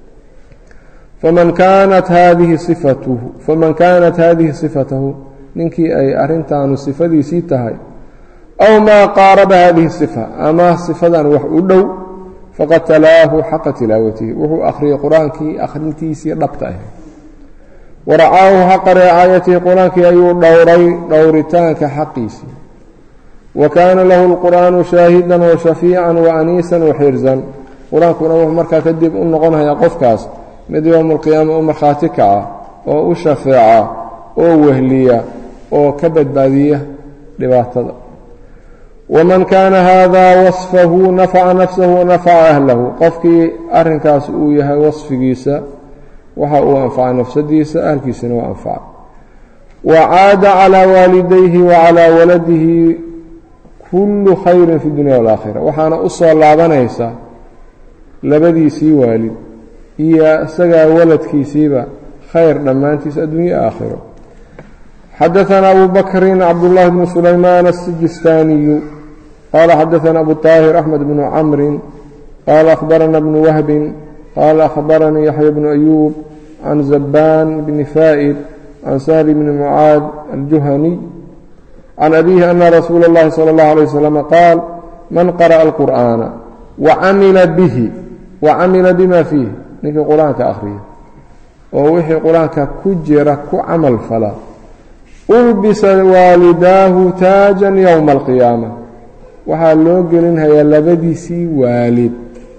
faman kaanat haadihi sifatuhu faman kaanat haadihi sifatahu ninkii ay arrintaanu sifadiisii tahay aw maa qaaraba hadihi sifa ama sifadan wax u dhow faqad talaahu xaqa tilaawatihi wuxuu akhriyey qur-aankii akhrintiisii dhabta ahayd waracaahu xaqa ricaayatihi qur-aankii ayuu dhowray dhowritaanka xaqiisii wa kaana lahu lqur'aanu shaahidan wa shafiican wa aniisan wa xirzan qur-aankuna wuxuu markaa kadib u noqonhayaa qofkaas mid yowma alqiyaama u markhaati kaca oo u shafeeca oo wehliya oo ka badbaadiya dhibaatada waman kaana haadaa wasfahu nafaca nafsahu wanafaca ahlahu qofkii arrinkaas uu yahay wasfigiisa waxa uu anfacay nafsadiisa ahalkiisana waa anfacay wa caada calaa waalidayhi wa calaa waladihi kullu khayrin fi dunya walaakhira waxaana u soo laabanaysa labadiisii waalid iyo isagaa waladkiisiiba khayr dhammaantiis adduunye aakhiro xadaثna abu bakri cabdالlahi bn sulaymaan الsijistaaniyu qala xadaثna abu طaahir axmed bn camri qala akhbarana bn wahbi qala akhbaranii yaxya bn ayuub can zabaan bni faa'id can sahl bni mucaad aljuhaniy can abihi ana rasuula اllahi salى اllah alيه waslm qaal man qara'a اlqur'aana wacamila bihi wacamila bima fiih ninkii qur-aanka akhriya oo wixii qur-aanka ku jira ku camal fala ulbisa waalidaahu taajan yowma alqiyaama waxaa loo gelinhayaa labadiisii waalid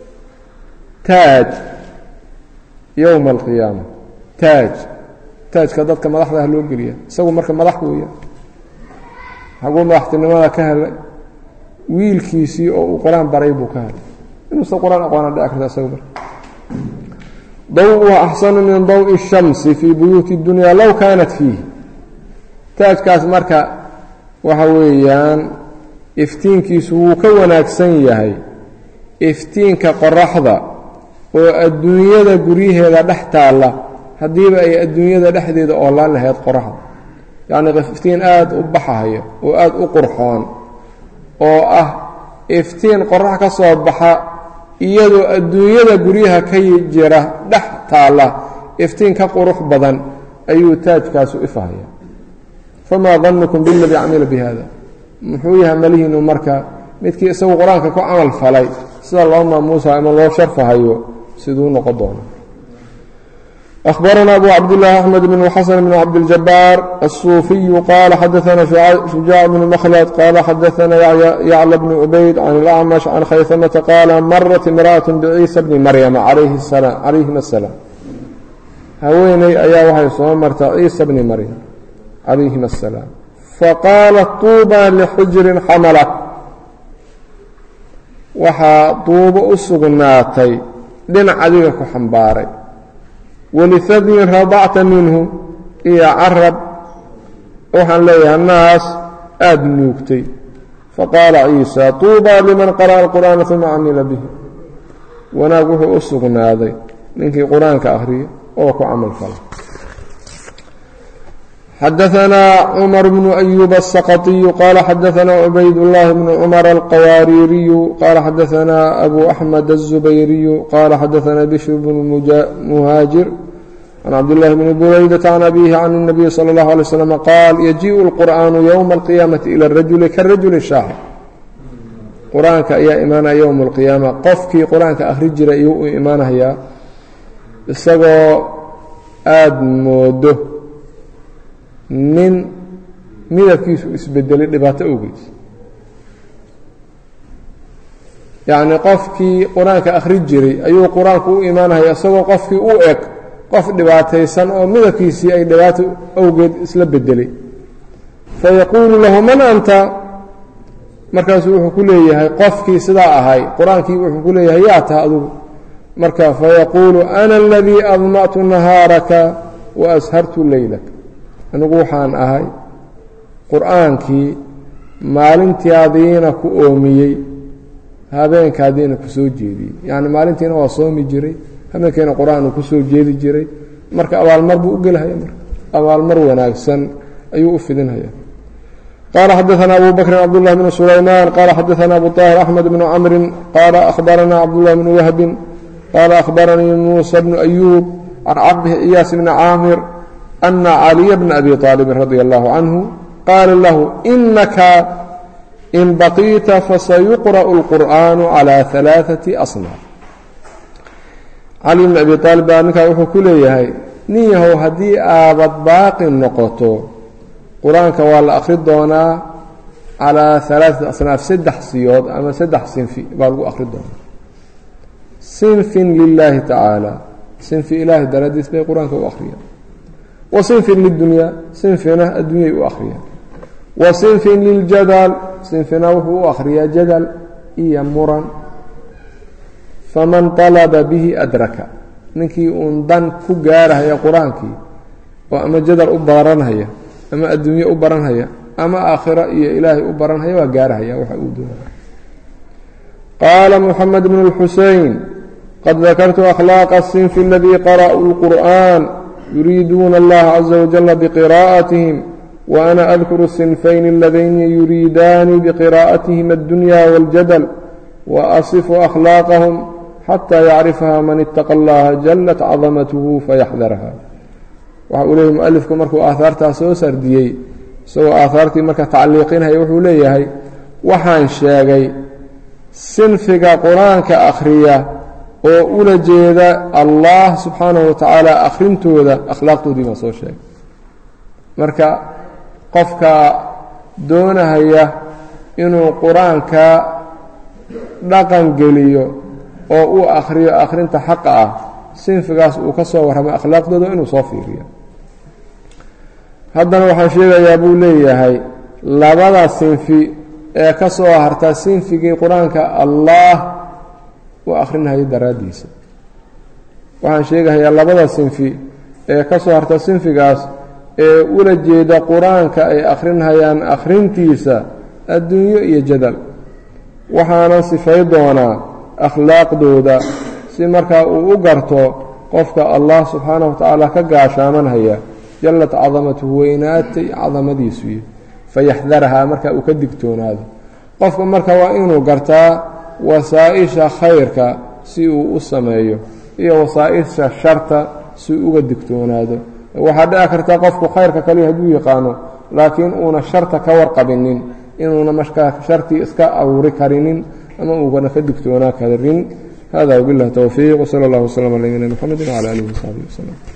taaj yowma alqiyaama taaj taajka dadka madaxda ah loo geliya isagu marka madax weeya xaguu madaxtinimada ka helay wiilkiisii oo uu qur-aan baray buu ka helay inuusa qur-aan aqoona dhici karta isagu marka daw'uhu axsanu min daw'i الshamsi fii buyuuti اdunya low kaanat fiih taajkaas marka waxa weeyaan iftiinkiisu wuu ka wanaagsan yahay iftiinka qoraxda oo adduunyada guryaheeda dhex taalla haddiiba ay adduunyada dhexdeeda oolaan lahayd qoraxda yacnii iftiin aada u baxayo oo aada u qurxoon oo ah iftiin qorax ka soo baxa iyadoo adduunyada guryaha ka jira dhex taalla iftiin ka qurux badan ayuu taajkaasu ifahaya famaa danukum biladii camila bi hada muxuu yahay malihiinu marka midkii isagu qur-aanka ku camal falay sida loo maamuusayo ama loo sharfahayo siduu noqon doono أخبرنا أبو عبد الله أحمد بن حسن بن عبد الجبار الصوفي قال حدثنا شجاع بن مخلد قال حدثنا يعلى بن عبيد عن الأعمش عن خيثمة قال مرت امرأة بعيسى بن مريم عليه السلام عليهما السلام haweeney ayaa waxay soo marta ciisa bni maryam calayhima asalaam faqaalat tuuba lixujrin xamalat waxaa duubo u sugnaatay dhinac adiga ku xambaaray walihadyin radacta minhu iyo carab waxaan leeyahay naas aada nuugtay faqaala ciisa tuuba liman qara'a alqur'aana uma camila bihi wanaag wuxuu u sugnaaday ninkii qur-aanka akhriya oo ku camal fala xadaثna cmar bnu أyub الsqطiyu qala xadaثna cubayd الlahi bn cmr الqawaaririyu qala xadaثna abu أxmed الزubayriyu qala xadaثna bشhr bn muhaajir can cabdالlahi bni buraydaةa can abihi can الnabiy slى الlaه عlيه wsلم qaal yajiء الqur'an ywma الqiyaamaةi ilى الrajuli karajuli shaaxir qur-aanka ayaa imaanaya ywma اlqiyaama qofkii qur-aanka akhri jira iyuu u imaanayaa isagoo aada moodo nin midabkiisu isbedelay dhibaato awgeed yacnii qofkii qur-aanka akhri jiray ayuu qur-aanku u imaanaya isagoo qofkii u eg qof dhibaataysan oo midabkiisii ay dhibaato awgeed isla bedelay fayaquulu lahu man anta markaasuu wuxuu ku leeyahay qofkii sidaa ahay qur-aankii wuxuu ku leeyahay yaa taha adugu marka fayaquulu ana aladii adma'tu nahaaraka wa ashartu leylak anigu waxaan ahay qur'aankii maalintaadiina ku oomiyey habeenkaadiina ku soo jeediyey yacni maalintiina waa soomi jiray habeenkiina qur-aan uu ku soo jeedi jiray marka abaalmar buu u gelhaya marka abaalmar wanaagsan ayuu u fidinhaya qaala xadaثna abu bakrin cabdالlah bn sulayman qaala xadaثna abu طاhir axmed bn cmri qaala akhbarana cabdالlah bn wahbi qaala akhbaranii muusى bn أyuub can cabdihi iyaas bn caamir ana caliya bna abi طaalibin radi اllahu canhu qaala lahu inaka in baqiita fasayuqrأ الqur'an عlى ثalaaثaةi asnaaf cali bn abi aalib baa ninkaa wuxuu ku leeyahay nin yahow haddii aabad baaqi noqoto qur-aanka waa la akhri doonaa calaa alaaثati asnaaf saddex siyood ama saddex sinfi baa lagu akhri doonaa sinfin lilaahi tacaala sinfi ilaahi daraadiis bay qur-aanka u akhriyaan wa sinfin lidunyaa sinfina addunyay u akhriyaan wa sinfin liljadal sinfina wuxuu u akhriyaa jadal iyo muran faman طalaba bihi adraka ninkii uun dan ku gaarahaya qur-aankii oo ama jadal u baranhaya ama adduunye u baranhaya ama aakhiro iyo ilaahay u baranhaya waa gaarahaya waxa uu doonaya qaala moxamed bn اlxusein qad dakartu akhlaaqa الsinfi اladii qara'uu اlqur'an yuriiduuna اllaha caza wajala bqira'atihim وأna adkuru الsinfayn اladayni yuriidaani bqira'atihim الdunya wاljadl وأصfu أkhlaaqahm xatى yacrifaha man itaqa اllaha jalat cadamatuhu fayaxdarha waxa uu leeyahy mualifku markuu aahaartaas soo sardiyey isagoo aahaartii marka tacliiqinaya wuxuu leeyahay waxaan sheegay sinfiga qur-aanka akhriya oo ula jeeda allah subxaanahu wa tacaala akhrintooda akhlaaqdoodii baan soo sheegay marka qofka doonahaya inuu qur-aanka dhaqan geliyo oo uu akhriyo akhrinta xaqa ah sinfigaas uu ka soo warramay akhlaaqdooda inuu soo fiiriyo haddana waxaan sheegayaa buu leeyahay labada sinfi ee ka soo harta sinfigii qur-aanka allaah u akhrinhayo daraaddiisa waxaan sheegahayaa labada sinfi ee ka soo harta sinfigaas ee ula jeeda qur-aanka ay akhrinhayaan akhrintiisa adduunyo iyo jadal waxaanan sifay doonaa akhlaaqdooda si markaa uu u garto qofka allah subxaanahu wa tacaala ka gaashaamanhaya jallat cadamatuhu weynaatay cadamadiisuy fayaxdarahaa markaa uu ka digtoonaado qofka marka waa inuu gartaa wasaa-isha khayrka si uu u sameeyo iyo wasaa-isha sharta si uga digtoonaado waxaa dhici karta qofku khayrka kaliya hadduu yaqaano laakiin uuna sharta ka warqabinin inuuna markaa shartii iska aruuri karinin ama uugana ka digtoonaa karin hada wbiاllahi towfiiq wsala اllah wslm ala nabina mxamedi wcala alihi wsaxbihi wslm